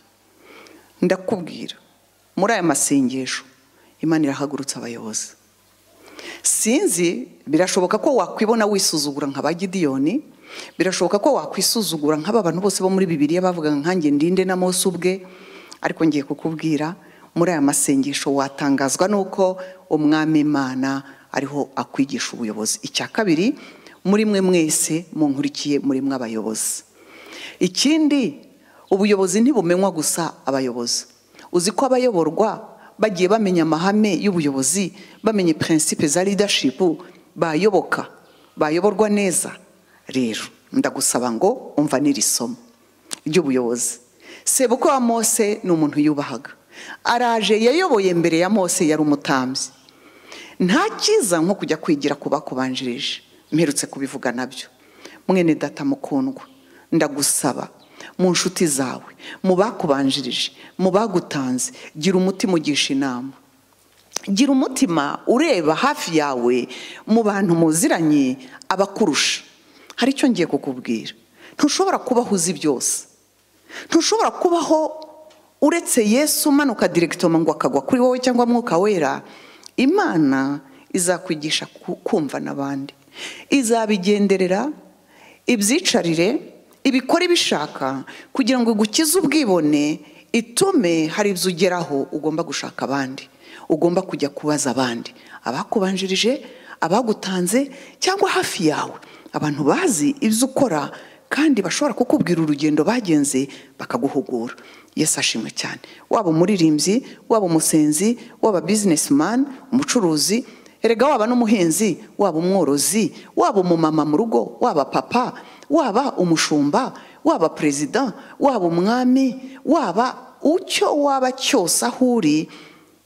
ndakubwira muri aya masengesho imana irahagurutsa abayobozi sinzi birashoboka ko wakwibona wisuzugura nka ba gidiyoni birashoboka ko wakwisuzugura nk'aba bantu bose bo muri bibiriya bavugaga nkange ndinde na mose ubwe ariko ngiye kukubwira muri aya masengesho watangazwa n'uko umwami imana ariho akwigisha ubuyobozi icya kabiri muri mwe mwese munkurikiye muri mwe abayobozi ikindi ubuyobozi ntibumenywa gusa abayobozi uzi ko abayoborwa bagiye bamenya amahame y'ubuyobozi bamenye prinsipe za leadership bayoboka bayoborwa neza rero ndagusaba ngo umva n'iri somo ry'ubuyobozi sebukwe wa mose ni umuntu yubahaga araje yayoboye mbere ya mose yari umutambyi nta cyiza nko kujya kwigira ku bakubanjirije mperutse kubivuga nabyo mwene data mukundwa ndagusaba mu nshuti zawe mu bakubanjirije mu bagutanze gira umutima ugisha inama gira umutima ureba hafi yawe mu bantu muziranye abakurusha hari icyo ngiye kukubwira ntushobora kubaho uzi byose ntushobora kubaho uretse yesu umanuka diregitoma ngo akagwa kuri wowe cyangwa mwuka wera imana izakwigisha ku- kumva n'abandi izabigenderera ibyicarire ibikore ibishaka kugira ngo igukize ubwibone itume hari ibyo ugeraho ugomba gushaka abandi ugomba kujya kubaza abandi abakubanjirije abagutanze cyangwa hafi yawe abantu bazi ibyo ukora kandi bashobora kukubwira urugendo bagenze bakaguhugura yesu ashimwe cyane waba umuririmbyi waba umusenzi waba bizinesimani umucuruzi erega waba n'umuhinzi waba umworozi waba umumama mu rugo waba papa waba umushumba waba perezida waba umwami waba ucyo waba cyose aho uri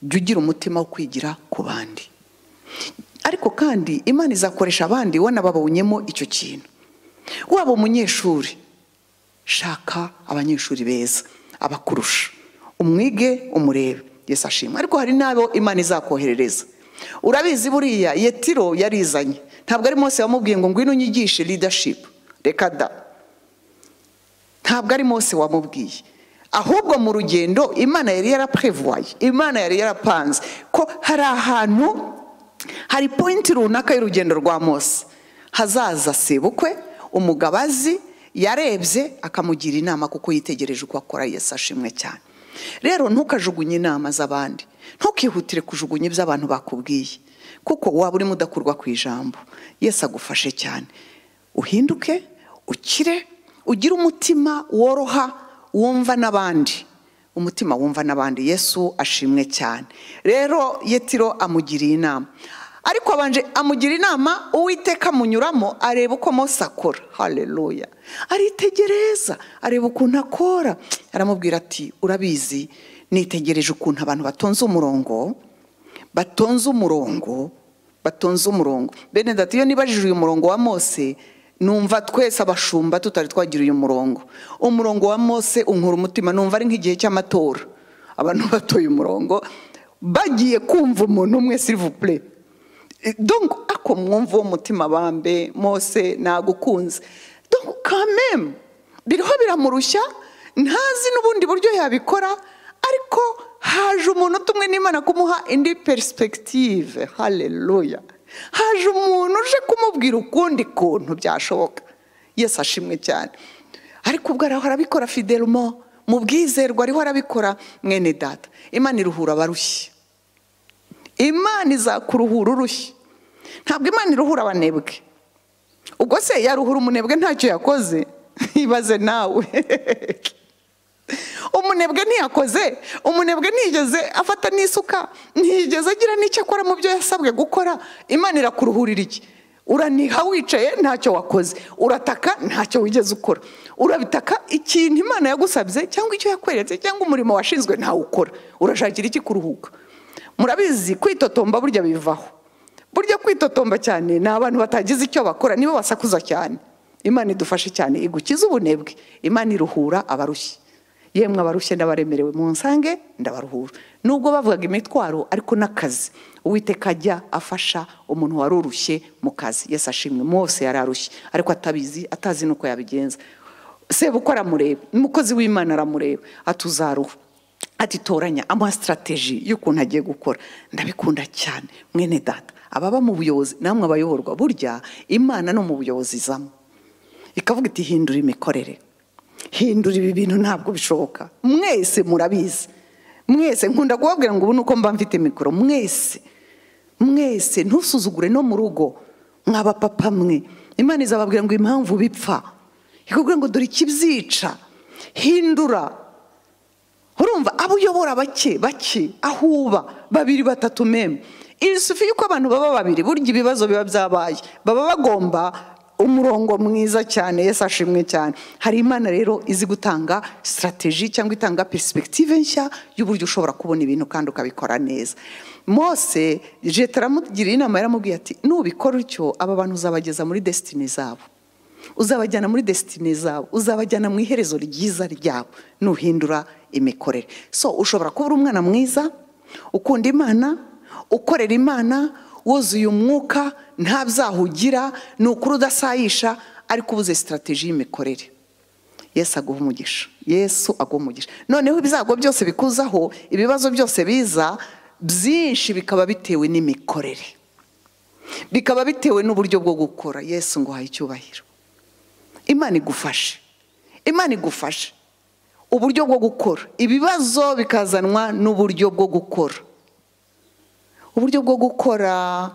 jya ugira umutima wo kwigira ku bandi ariko kandi imana izakoresha abandi wanababonyemo icyo kintu waba umunyeshuri shaka abanyeshuri beza abakurusha umwige umurebe yesu ashimwe ariko hari n'abo imana izakoherereza urabizi buriya yetiro yarizanye ntabwo ari mose wamubwiye ngo ngwino unyigishe leadership reka da ntabwo ari mose wamubwiye ahubwo mu rugendo imana yari yaraprevoye imana yari yarapanze ko hari ahantu hari pointi runaka y'urugendo rwa mose hazaza sebukwe umugabazi yarebye akamugira inama kuko yitegereje uko akora yesu ashimwe cyane rero ntukajugunye inama z'abandi ntukihutire kujugunya ibyo abantu bakubwiye kuko waba urimo udakurwa ku ijambo yesu agufashe cyane uhinduke ukire ugire umutima woroha wumva n'abandi umutima wumva n'abandi yesu ashimwe cyane rero yetiro amugiriye inama ariko abanje amugira inama uwiteka amunyuramo areba uko mose akora hareruya aritegereza areba ukuntu akora aramubwira ati urabizi nitegereje ukuntu abantu batonze umurongo batonze umurongo batonze umurongo bene dati iyo nibajije uyu murongo wa mose numva twese abashumba tutari twagira uyu murongo umurongo wa mose unkura umutima numva ari nk'igihe cy'amatora abantu batoye umurongo bagiye kumva umuntu umwe sirivupure donc ako mwumva uwo mutima bambe mose nagukunze donc quand même biriho biramurushya ntazi n'ubundi buryo yabikora ariko haje umuntu umwe n'imana kumuha indi perisipegitive hareruya haje umuntu uje kumubwira ukundi kuntu byashoboka yesu ashimwe cyane ariko ubwo araho arabikora fiderumo mu bwizerwa ariho arabikora mwene data imana iruhura abarushye imana izakuruhura urushye ntabwo imana iruhura abanebwe ubwo se yaruhura umunebwe ntacyo yakoze ibaze nawe umunebwe ntiyakoze umunebwe ntiyigeze afata n'isuka ntiyigeze agira n'icyo akora mu byo yasabwe gukora imana irakuruhurira iki uraniha wicaye ntacyo wakoze urataka ntacyo wigeze ukora urabitaka ikintu imana yagusabye cyangwa icyo yakweretse cyangwa umurimo washinzwe ntawe ukora urashakira iki kuruhuka murabizi kwitotomba burya bivaho burya kwitotomba cyane ni abantu batagize icyo bakora nibo basakuza cyane imana idufashe cyane igukiza ubunebwe imana iruhura abarushye yemwe abarushye n'abaremerewe mu nsange ndabaruhura nubwo bavugaga imitwaro ariko n'akazi uwiteka ajya afasha umuntu wari urushye mu kazi yesi ashimwe mose yari arushye ariko atabizi atazi n'uko yabigenza sebuko aramureba umukozi w'imana aramureba atuzaruhu ati toranya amasitarateji y'ukuntu agiye gukora ndabikunda cyane mwene data ababa mu buyobozi namwe abayoborwa burya imana no mu buyobozi izamo ikavuga iti hindura imikorere hindura ibi bintu ntabwo bishoboka mwese murabizi mwese nkunda kubabwira ngo ubu ni uko mba mfite mikoro mwese mwese ntusuzugure no mu rugo mwaba papa mwe imana izababwira ngo impamvu bipfa ikubwira ngo dore ikibyica hindura urumva abo uyobora bake bake aho uba babiri batatu meme irisufi y'uko abantu baba babiri burya ibibazo biba byabaye baba bagomba umurongo mwiza cyane yesi ashimwe cyane hari imana rero izi gutanga sitarateji cyangwa itanga perisipegitive nshya y'uburyo ushobora kubona ibintu kandi ukabikora neza mose leta aramugiriye inama yaramubwiye ati nubikora utyo aba bantu uzabageza muri desitini zabo uzabajyana muri desitini zabo uzabajyana mu iherezo ryiza ryabo nuhindura imikorere so ushobora kuba uri umwana mwiza ukunda imana ukorera imana wuzuye umwuka nta byaha ugira ni ukuri udasayisha ariko ubuze sitarateji y'imikorere yesu aguha umugisha yesu aguha umugisha noneho ibyago byose bikuzaho ibibazo byose biza byinshi bikaba bitewe n'imikorere bikaba bitewe n'uburyo bwo gukora yesu ngo uhaye icyubahiro imana igufashe imana igufashe uburyo bwo gukora ibibazo bikazanwa n'uburyo bwo gukora uburyo bwo gukora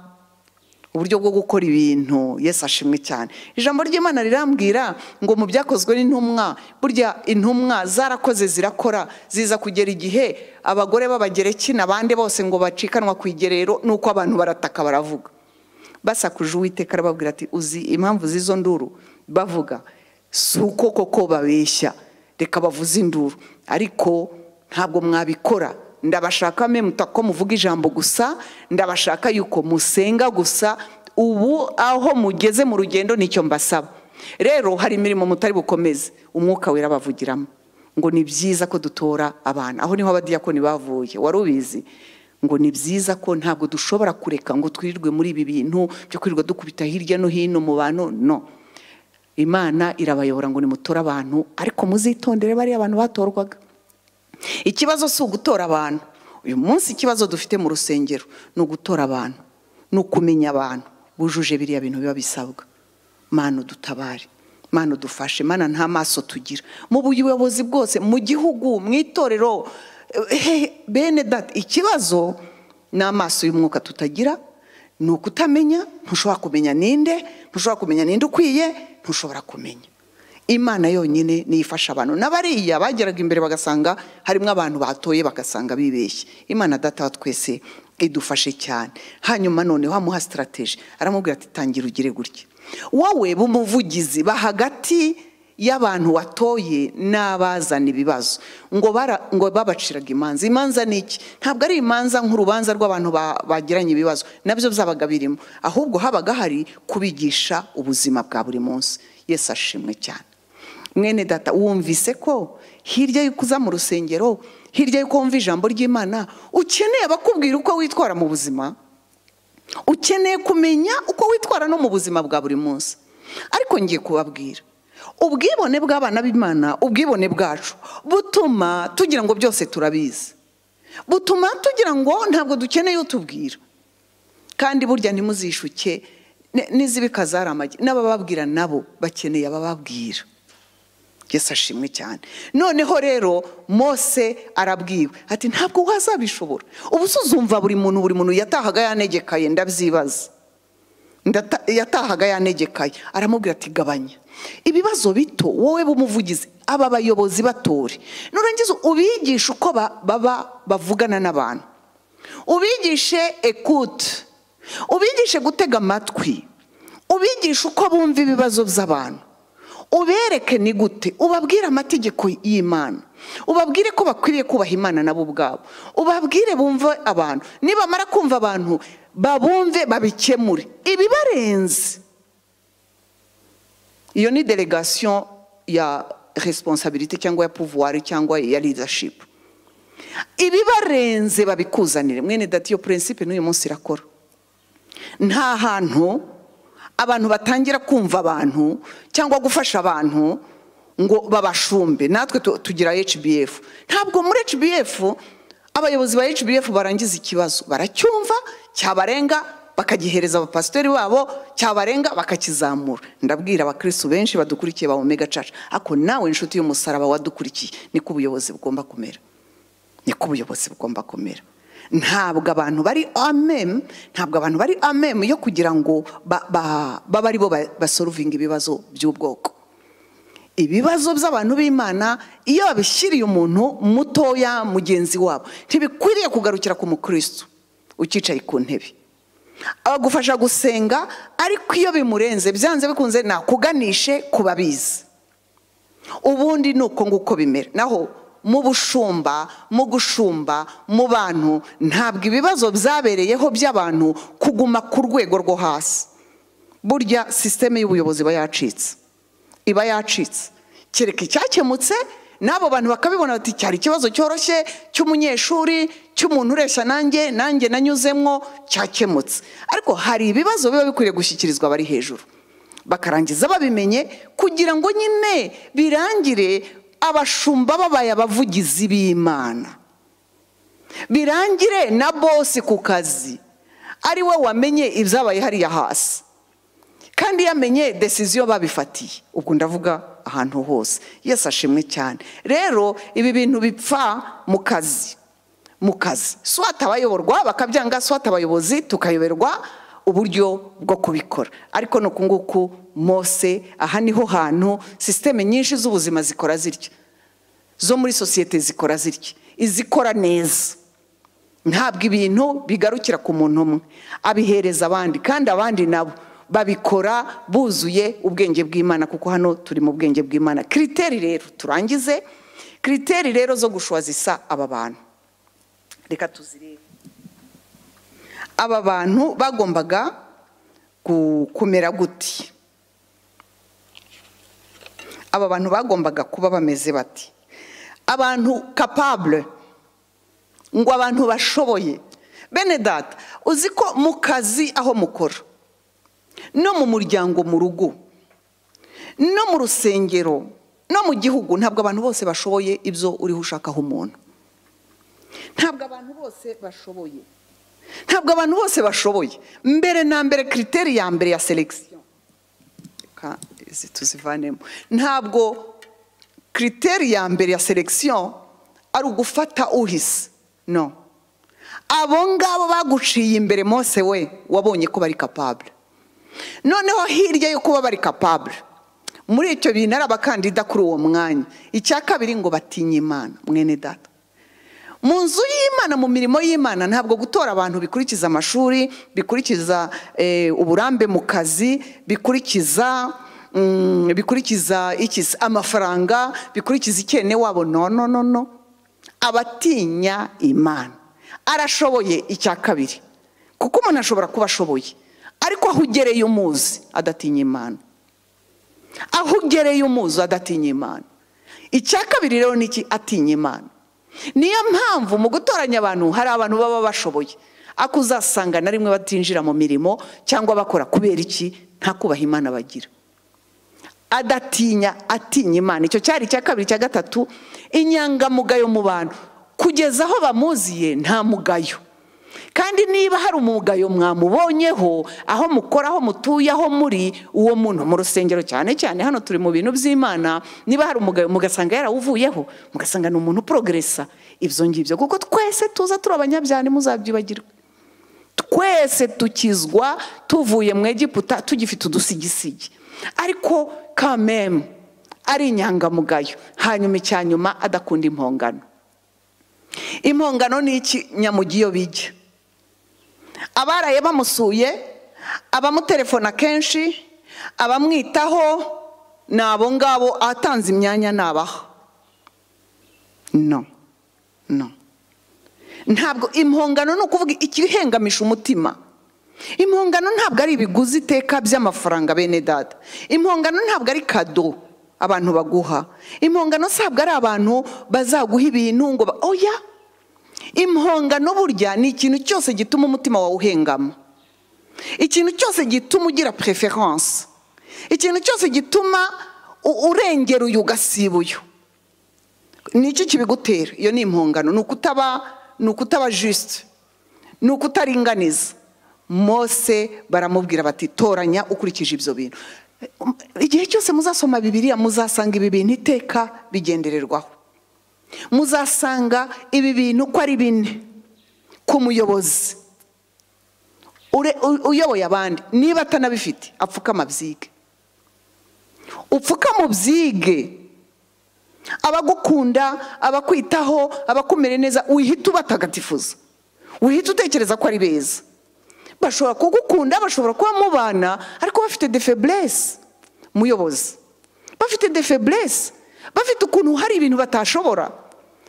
uburyo bwo gukora ibintu Yesu ashimwe cyane ijambo ry'imana rirambwira ngo mu byakozwe n'intumwa burya intumwa zarakoze zirakora ziza kugera igihe abagore b'abagereki n'abandi bose ngo bacikanwa ku igerero nuko abantu barataka baravuga basakuje uwiteka arababwira ati uzi impamvu z'izo nduru bavuga si uko koko babeshya reka bavuze induru ariko ntabwo mwabikora ndabashaka memuta ko muvuga ijambo gusa ndabashaka yuko musenga gusa ubu aho mugeze mu rugendo nicyo mbasaba rero hari imirimo mutari bukomeze umwuka wera bavugiramo ngo ni byiza ko dutora abana aho niho abadiyakoni bavuye wari ubizi ngo ni byiza ko ntabwo dushobora kureka ngo twirirwe muri ibi bintu byo kwirirwa dukubita hirya no hino mu bantu no imana irabayobora ngo nimutore abantu ariko muzitondere bariya abantu batorwaga ikibazo si ugutora abantu uyu munsi ikibazo dufite mu rusengero ni ugutora abantu ni ukumenya abantu bujuje biriya bintu biba bisabwa mana udutabare mana udufashe mana nta maso tugira mu buyobozi bwose mu gihugu mu itorero bene dati ikibazo ni amaso y'umwuka tutagira ni ukutamenya ntushobora kumenya ninde ntushobora kumenya ninde ukwiye ntushobora kumenya imana yonyine niyo ifasha abantu n'abariya bageraga imbere bagasanga harimo abantu batoye bagasanga bibeshye imana data twese idufashe cyane hanyuma noneho amuha sitarateji aramubwira ati tangira ugire gutya wowe b'umuvugizi bahagati y'abantu watoye n'abazana ibibazo ngo ngo babaciraga imanza imanza ni iki ntabwo ari imanza nk'urubanza rw'abantu bagiranye ibibazo nabyo byabaga birimo ahubwo habaga hari kubigisha ubuzima bwa buri munsi yesi ashimwe cyane mwene data wumvise ko hirya y'uko uza mu rusengero hirya y'uko wumva ijambo ry'imana ukeneye abakubwira uko witwara mu buzima ukeneye kumenya uko witwara no mu buzima bwa buri munsi ariko ngiye kubabwira ubwibone bw'abana b'imana ubwibone bwacu butuma tugira ngo byose turabizi butuma tugira ngo ntabwo dukeneye utubwira kandi burya ntimuzishuke n'izibika zari amagi n'abababwira nabo bakeneye abababwira yesi ashimwe cyane noneho rero mose arabwiwe ati ntabwo wazabishobora ubu uzumva buri muntu buri muntu yatahaga yanegekaye ndabyibaza yatahaga yanegekaye aramubwira ati gabanya ibibazo bito wowe b'umuvugizi aba bayobozi batore nurangiza ubigishe uko baba bavugana n'abantu ubigishe ekute ubigishe gutega amatwi ubigishe uko bumva ibibazo by'abantu ubereke ni gute ubabwire amategeko y'imana ubabwire ko bakwiriye kubaha imana nabo ubwabo ubabwire bumve abantu nibamara kumva abantu babumve babikemure ibibarenze iyo ni delegation ya responsabilité cyangwa ya pouvoir cyangwa ya leadership ibibarenze babikuzanire mwene dati iyo principe n'uyu munsi irakora nta hantu abantu batangira kumva abantu cyangwa gufasha abantu ngo babashumbe natwe tu- tugira hbf ntabwo muri hbf abayobozi ba hbf barangiza ikibazo baracyumva cyabarenga bakagihereza abapasitori babo cyabarenga bakakizamura ndabwira abakristo benshi badukurikiye ba omega church ako nawe inshuti y'umusaraba wadukurikiye niko ubuyobozi bugomba kumera niko ubuyobozi bugomba kumera ntabwo abantu bari amem ntabwo abantu bari amem yo kugira ngo ba- ba- babe ari bo ba- basorovinga ibibazo by'ubwoko ibibazo by'abantu b'imana iyo babishyiriye umuntu mutoya mugenzi wabo ntibikwiriye kugarukira ku mukristo ukicaye ku ntebe abagufasha gusenga ariko iyo bimurenze byanze bikunze nakuganishe ku babizi ubundi ni uko nguko bimera naho mu bushumba mu gushumba mu bantu ntabwo ibibazo byabereyeho by'abantu kuguma ku rwego rwo hasi burya sisiteme y'ubuyobozi iba yacitse iba yacitse kereka icyakemutse n'abo bantu bakabibona bati cyari ikibazo cyoroshye cy'umunyeshuri cy'umuntu ureshya nanjye nanjye nanyuzemwo cyakemutse ariko hari ibibazo biba bikwiriye gushyikirizwa abari hejuru bakarangiza babimenye kugira ngo nyine birangire abashumba babaye abavugizi b'imana birangire na bosi ku kazi ari we wamenye ibyabaye hariya hasi kandi yamenye desiziyo babifatiye ubwo ndavuga ahantu hose yesi ashimwe cyane rero ibi bintu bipfa mu kazi mu kazi swata abayoborwa bakabyanga swata abayobozi tukayoberwa uburyo bwo kubikora ariko ni uku nguku mose aha niho hantu sisiteme nyinshi z'ubuzima zikora zitya zo muri sosiyete zikora zitya izikora neza ntabwo ibintu bigarukira ku muntu umwe abihereza abandi kandi abandi nabo babikora buzuye ubwenge bw'imana kuko hano turi mu bwenge bw'imana kiriteri rero turangize kiriteri rero zo gushuha zisa aba bantu reka tuzirebe aba bantu bagombaga gu- kumera guti aba bantu bagombaga kuba bameze bati abantu kapabure ngo abantu bashoboye bene data uzi ko mu kazi aho mukora no mu muryango mu rugo no mu rusengero no mu gihugu ntabwo abantu bose bashoboye ibyo uriho ushakaho umuntu ntabwo abantu bose bashoboye ntabwo abantu bose bashoboye mbere na mbere kiriteri ya mbere ya selekisiyo reka izi tuzivanemo ntabwo kiriteri ya mbere ya selekisiyo ari ugufata uhise no abo ngabo baguciye imbere mose we wabonye ko bari kapabure noneho hirya yo kuba bari kapabure muri icyo bintu ari abakandida kuri uwo mwanya icya kabiri ngo batinye imana mwene data mu nzu y'imana mu mirimo y'imana ntabwo gutora abantu bikurikiza amashuri bikurikiza eh, uburambe mu kazi bikurikiza mm, bikurikiza iki se, amafaranga bikurikiza ikene wabo no no no no abatinya imana arashoboye icya kabiri kuko umuntu ashobora kuba ashoboye ariko aho ugereye umuzi adatinya imana aho ugereye umuzi adatinya imana icya kabiri rero ni iki atinya imana niyo mpamvu mu gutoranya abantu hari abantu baba bashoboye ako uzasanga na rimwe batinjira mu mirimo cyangwa bakora kubera iki nta kubaha imana bagira adatinya atinya imana icyo cyari icya kabiri icya gatatu inyangamugayo mu bantu kugeza aho bamuziye nta mugayo kandi niba hari umugayo mwamubonyeho aho mukora aho mutuye aho muri uwo muntu mu rusengero cyane cyane hano turi mu bintu by'imana niba hari umugayo mugasanga yarawuvuyeho mugasanga ni umuntu uporogeresa ibyo ngibyo kuko twese tuza turi abanyabyane muzabyibagirwe twese tukizwa tuvuye mu egiputa tugifite udusigisigi ariko kamemu ari inyangamugayo hanyuma icya nyuma adakunda impongano impongano ni iki nyamugiyo bijya abaraye bamusuye abamutelefona kenshi abamwitaho ni abo ngabo atanze imyanya nabaha no no ntabwo impongano ni ukuvuga ikihengamisha umutima impongano ntabwo ari ibiguzi iteka by'amafaranga bene data impongano ntabwo ari kado abantu baguha impongano ntabwo ari abantu bazaguha ibintu ngo ba- oya impongano burya ni ikintu cyose gituma umutima wawe uhengama ikintu cyose gituma ugira preference ikintu cyose gituma u- urengera uyu ugasiba uyu ni iki kibigutera iyo ni impongano ni ukutaba ni ukutaba jisite ni ukutaringaniza mose baramubwira bati toranya ukurikije ibyo bintu igihe cyose muzasoma bibiriya muzasanga ibi bintu iteka bigendererwaho muzasanga ibi bintu ko ari bine ku muyobozi ure- u- uyoboye abandi niba atanabifite apfukama abyige upfukama ubyige abagukunda abakwitaho abakumere neza wihita ubatagatifuza wihita utekereza ko ari beza bashobora kugukunda bashobora kuba mubana ariko bafite de feblesse muyobozi bafite de feblesse bafite ukuntu hari ibintu batashobora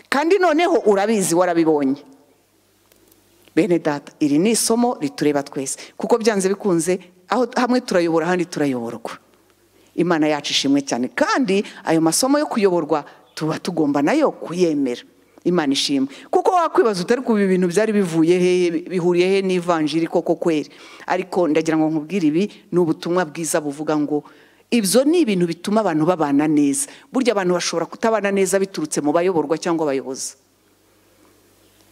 kandi noneho urabizi warabibonye bene data iri ni isomo ritureba twese kuko byanze bikunze aho hamwe turayobora ahandi turayoborwa imana yacu ishimwe cyane kandi ayo masomo yo kuyoborwa tuba tugomba nayo kuyemera imana ishimwe kuko wakwibaza utari kuba ibi bintu byari bivuye hehe bihuriye he n'ivanjiri koko kweri ariko ndagira ngo nkubwire ibi ni ubutumwa bwiza buvuga ngo ibyo ni ibintu bituma abantu babana neza burya abantu bashobora kutabana neza biturutse mu bayoborwa cyangwa abayobozi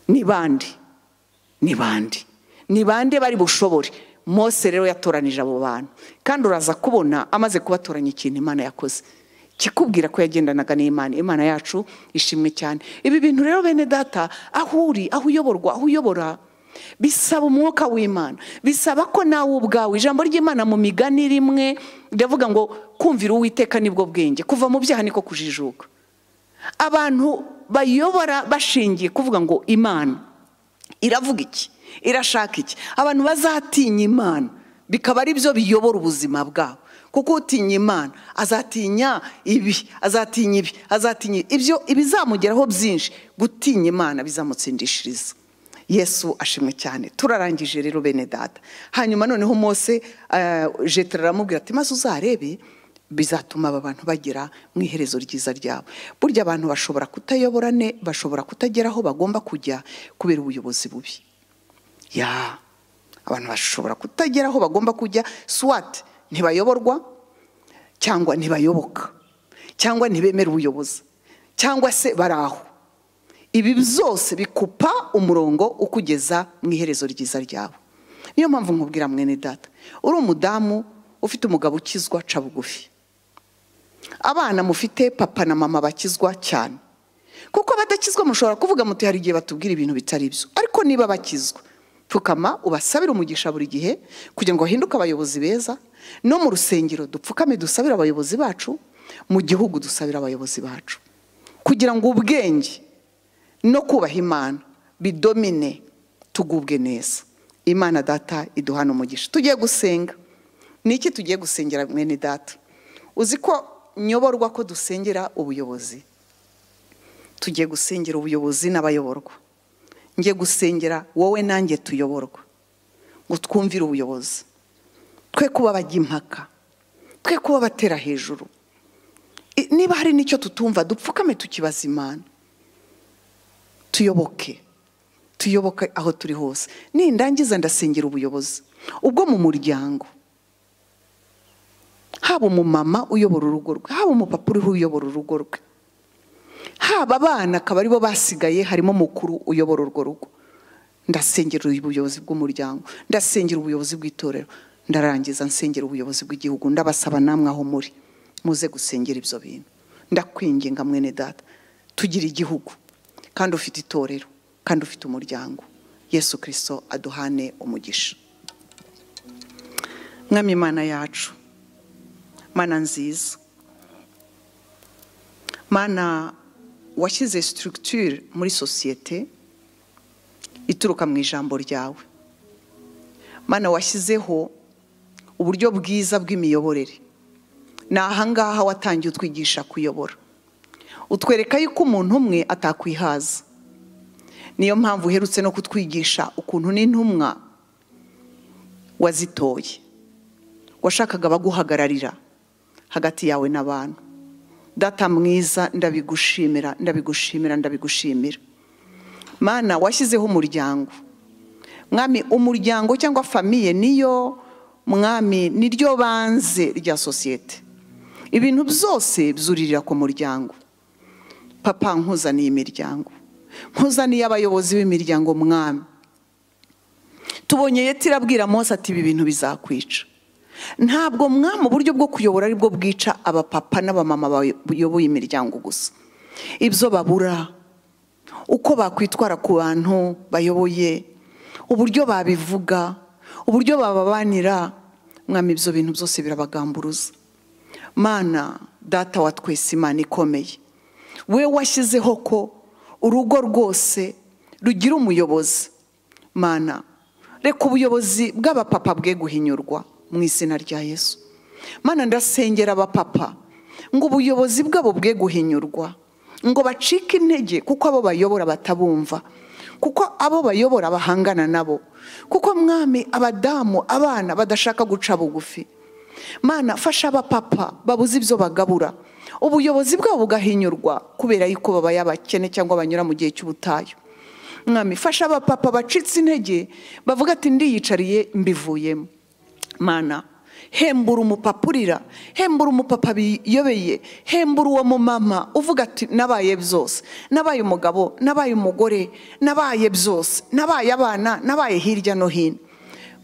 ni bande ni bande ni bande bari bushobore mose rero yatoranije abo bantu kandi uraza kubona amaze kubatoranya ikintu imana yakoze kikubwira ko yagendanaga n'imana imana yacu ishimwe cyane ibi bintu rero bene data aho uri aho uyoborwa aho uyobora bisaba umwuka w'imana bisaba ko nawe ubwawe ijambo ry'imana mu migani rimwe riravuga ngo kumvira uwiteka nibwo bwenge kuva mu byaha niko kujijuka abantu bayobora bashingiye kuvuga ngo imana iravuga iki irashaka iki abantu bazatinya imana bikaba ari byo biyobora ubuzima bwabo kuko utinya imana azatinya ibi azatinya ibi azatinya ibi. ibyo ibizamugeraho byinshi gutinya imana bizamutsindishiriza yesu ashimwe cyane turarangije rero bene data hanyuma noneho mose eh, jetero aramubwira ati maze uzarebe bizatuma aba bantu bagera mu iherezo ryiza ryabo burya abantu bashobora kutayobora ne bashobora kutagera aho bagomba kujya kubera ubuyobozi bubi ya abantu bashobora kutagera aho bagomba kujya swat ntibayoborwa cyangwa ntibayoboka cyangwa ntibemera ubuyobozi cyangwa se bari aho ibi byose bikupa umurongo ukugeza mu iherezo ryiza ryawe niyo mpamvu nkubwira mwene data uri umudamu ufite umugabo ukizwa ca bugufi abana mufite papa na mama bakizwa cyane kuko abadakizwa mushobora kuvuga muti hari igihe batubwira ibintu bitari byo ariko niba bakizwa pfukama ubasabire umugisha buri gihe kugira ngo bahinduke abayobozi beza no mu rusengero dupfukame dusabire abayobozi bacu mu gihugu dusabire abayobozi bacu kugira ngo ubwenge no kubaha imana bidomine tugubwe neza imana data iduhana umugisha tugiye gusenga ni iki tugiye gusengera mwene data uzi ko nyoborwa ko dusengera ubuyobozi tugiye gusengera ubuyobozi n'abayoborwa ngiye gusengera wowe nanjye tuyoborwa ngo twumvire ubuyobozi twe kuba bajya impaka twe kuba batera hejuru I- niba hari n'icyo tutumva dupfukame tukibaza imana tuyoboke tuyoboke aho turi hose nindangiza ndasengera ubuyobozi ubwo mu muryango haba umumama uyobora urugo rwe haba umupapa uriho uyobora urugo rwe haba abana akaba aribo basigaye harimo mukuru uyobora urwo rugo ndasengera ubuyobozi bw'umuryango ndasengera ubuyobozi bw'itorero ndarangiza nsengera ubuyobozi bw'igihugu ndabasaba namwe aho muri muze gusengera ibyo bintu ndakwinginga mwene data tugira igihugu kandi ufite itorero kandi ufite umuryango yesu kirisito aduhane umugisha mwami imana yacu mana nziza mana washyize structure muri sosiyete ituruka mu ijambo ryawe mana washyizeho uburyo bwiza bw'imiyoborere ni ahangaha watangiye utwigisha kuyobora utwereka yuko umuntu umwe atakwihaza niyo mpamvu uherutse no kutwigisha ukuntu n'intumwa wazitoye washakaga abaguhagararira hagati yawe n'abantu data mwiza ndabigushimira ndabigushimira ndabigushimira mana washyizeho umuryango mwami umuryango cyangwa famiye niyo mwami niryo banze rya sosiyete ibintu byose byuririra ku muryango papa nkuzaniye imiryango nkuzaniye abayobozi b'imiryango mwami tubonye yeti irabwira mose ati ibi bintu bizakwica ntabwo mwami uburyo bwo kuyobora aribwo bwica abapapa n'abamama bayoboye imiryango gusa ibyo babura uko bakwitwara ku bantu bayoboye uburyo babivuga uburyo bababanira mwami ibyo bintu byose birabagamburuza mana data wa twese imana ikomeye we washyizeho ko urugo rwose rugira umuyobozi mana reka ubuyobozi bw'abapapa bwe guhinyurwa mu izina rya yesu mana ndasengera abapapa ngo ubuyobozi bwabo bwe guhinyurwa ngo bacike intege kuko abo bayobora batabumva kuko abo bayobora bahangana nabo kuko mwami abadamu abana badashaka guca bugufi mana fasha abapapa babuze ibyo bagabura ubuyobozi bwabo bugahinyurwa kubera yuko babaye abakene cyangwa banyura mu gihe cy'ubutayu mwami fasha abapapa bacitse intege bavuga ati ndiyicariye mbivuyemo mana hembura umupapa urira hembura umupapa biyobeye hembura uwo mumama uvuga ati nabaye byose nabaye umugabo nabaye umugore nabaye byose nabaye abana nabaye hirya no hino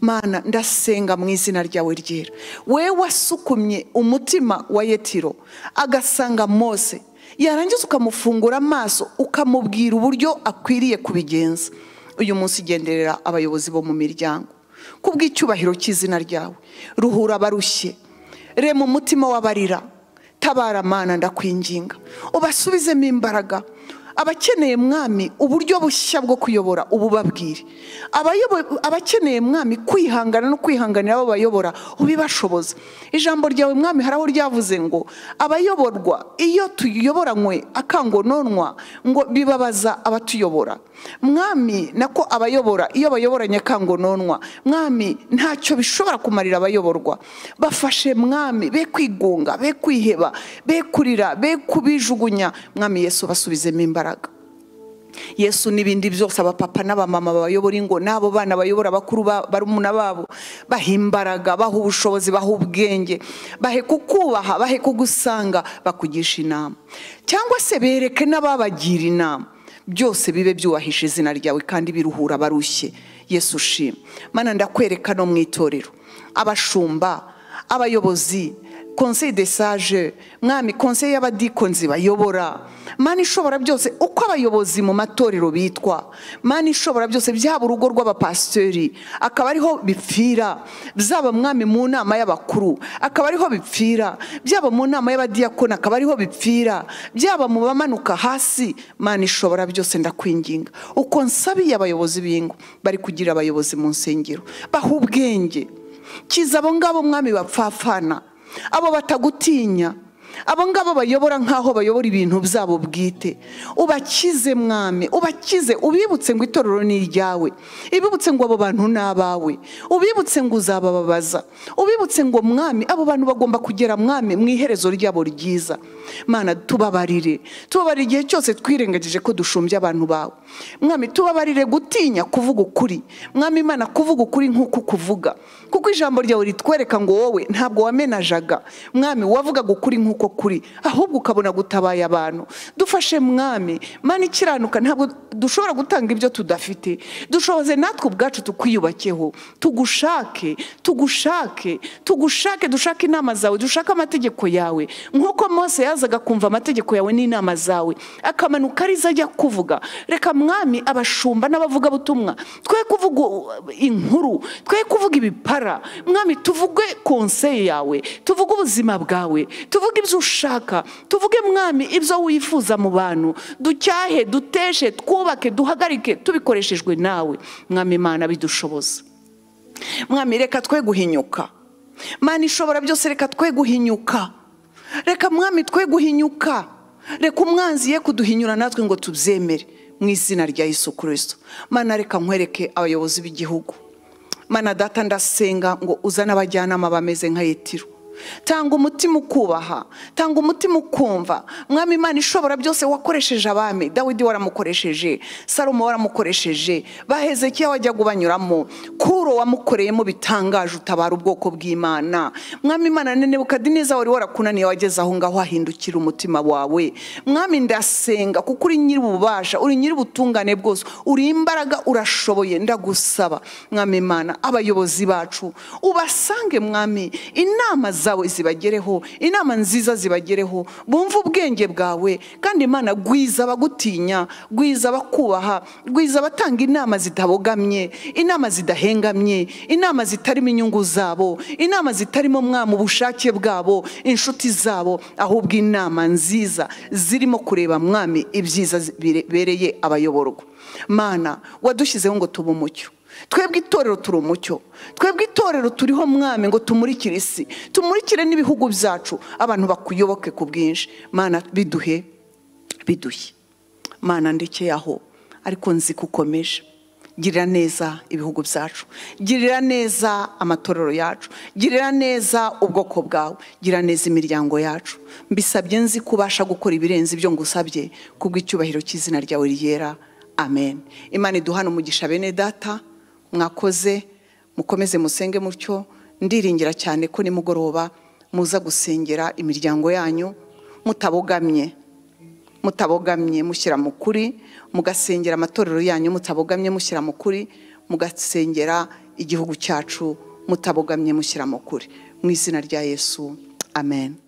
mana ndasenga mu izina ryawe ryera we wasukumye umutima wa yetiro agasanga mose yarangiza ukamufungura amaso ukamubwira uburyo akwiriye kubigenza uyu munsi igenderera abayobozi bo mu miryango kubw'icyubahiro cy'izina ryawe ruhura abarushye rema umutima w'abarira tabara amana ndakwinginga ubasubizemo imbaraga abakeneye mwami uburyo bushya bwo kuyobora ububabwire abakeneye mwami kwihangana no kwihanganira abo bayobora ubibashoboza ijambo ryawe mwami hari aho ryavuze ngo abayoborwa iyo tuyoboranywe akangononwa ngo bibabaza abatuyobora mwami nako abayobora iyo bayoboranye kangononwa mwami ntacyo bishobora kumarira abayoborwa bafashe mwami be kwigunga be kwiheba be kurira be kubijugunya mwami yesu basubizemo imbaraga yesu n'ibindi byose abapapa n'abamama bayobora ingo n'abo bana bayobora abakuru barumuna babo baha imbaraga baha ubushobozi baha ubwenge bahe kukubaha bahe kugusanga bakugisha inama cyangwa se bereke n'ababagira inama byose bibe byubahije izina ryawe kandi biruhura abarushye yesu ushima mana ndakwereka no mu itorero abashumba abayobozi konseye de sage mwami konseye y'abadikonzi bayobora mani ishobora byose uko abayobozi mu matorero bitwa mani ishobora byose byaba urugo rw'abapasiteri akaba ariho bipfira byaba mwami mu nama y'abakuru akaba ariho bipfira byaba mu nama y'abadiyakoni akaba ariho bipfira byaba mu bamanuka hasi mani ishobora byose ndakwinginga uko nsabiye abayobozi b'ingo bari kugira abayobozi mu nsengero baha ubwenge kiza abo ngabo mwami bapfafana abo batagutinya abo ngabo bayobora nk'aho bayobora ibintu byabo bwite ubakize mwami ubakize ubibutse ngo itorero ni iryawe ibibutse ngo abo bantu ni abawe ubibutse ngo uzabababaza ubibutse ngo mwami abo bantu bagomba kugera mwami mu iherezo ryabo ryiza mana tubabarire tubabarire igihe cyose twirengagije ko dushumbye abantu bawe mwami tubabarire gutinya kuvuga ukuri mwami imana kuvuga ukuri nk'uko kuvuga kuko ijambo ryawe ritwereka ngo wowe ntabwo wamenajaga mwami wavugaga ukuri nk'uko kuri ahubwo ukabona gutabaye abantu dufashe mwami mani ikiranuka ntabwo dushobora gutanga ibyo tudafite dushoboze natwe ubwacu tukwiyubakeho tugushake tugushake tugushake dushake inama zawe dushake amategeko yawe nk'uko mose yazaga kumva amategeko yawe n'inama zawe akamanuka arizo ajya kuvuga reka mwami abashumba n'abavugabutumwa twe kuvuga inkuru twe kuvuga ibipara mwami tuvuge konseye yawe tuvuge ubuzima bwawe tuvuge ibyo ushaka tuvuge mwami ibyo wifuza mu bantu ducyahe duteshe twubake duhagarike tubikoreshejwe nawe mwami imana bidushoboza mwami reka twe guhinyuka mana ishobora byose reka twe guhinyuka reka mwami twe guhinyuka reka umwanzi ye kuduhinyura natwe ngo tubyemere mu izina rya Yesu kirisito mana reka nkwereke abayobozi b'igihugu mana data ndasenga ngo uzane abajyanama bameze nka yitiro tanga umutima ukubaha tanga umutima ukumva mwami imana ishobora byose wakoresheje abami dawidi waramukoresheje salomo waramukoresheje bahezekiya wajyaga ubanyuramo kuro wamukoreyemo bitangaje utabara ubwoko bw'imana mwami imana nenebukadineza wari warakunaniye wageze aho ngaho wahindukira umutima wawe mwami ndasenga kuko uri nyir'ububasha uri nyir'ubutungane bwose uri imbaraga urashoboye ndagusaba mwami imana abayobozi bacu ubasange mwami inama zawe zibagereho inama nziza zibagereho bumve ubwenge bwawe kandi imana gwiza abagutinya gwiza abakubaha gwiza abatanga inama zitabogamye inama zidahengamye inama zitarimo inyungu zabo inama zitarimo mwama ubushake bwabo inshuti zabo ahubwo inama nziza zirimo kureba mwami ibyiza bibereye abayoborwa mana wadushyizeho ngo tube umucyo twebwe itorero turi umucyo twebwe itorero turiho mwami ngo tumurikire isi tumurikire n'ibihugu byacu abantu bakuyoboke ku bwinshi mana biduhe biduhe mana ndekeye aho ariko nzi ko ukomeje girira neza ibihugu byacu girira neza amatorero yacu girira neza ubwoko bwawe girira neza imiryango yacu mbisabye nzi ko ubasha gukora ibirenze ibyo ngusabye kubw'icyubahiro cy'izina ryawe ryera amen imana iduhana umugisha bene data mwakoze mukomeze musenge mutyo ndiringira cyane ko nimugoroba muza gusengera imiryango yanyu mutabogamye mutabogamye mushyira mu kuri mugasengera amatorero yanyu mutabogamye mushyira mu kuri mugasengera igihugu cyacu mutabogamye mushyira mu kuri mu izina rya yesu amen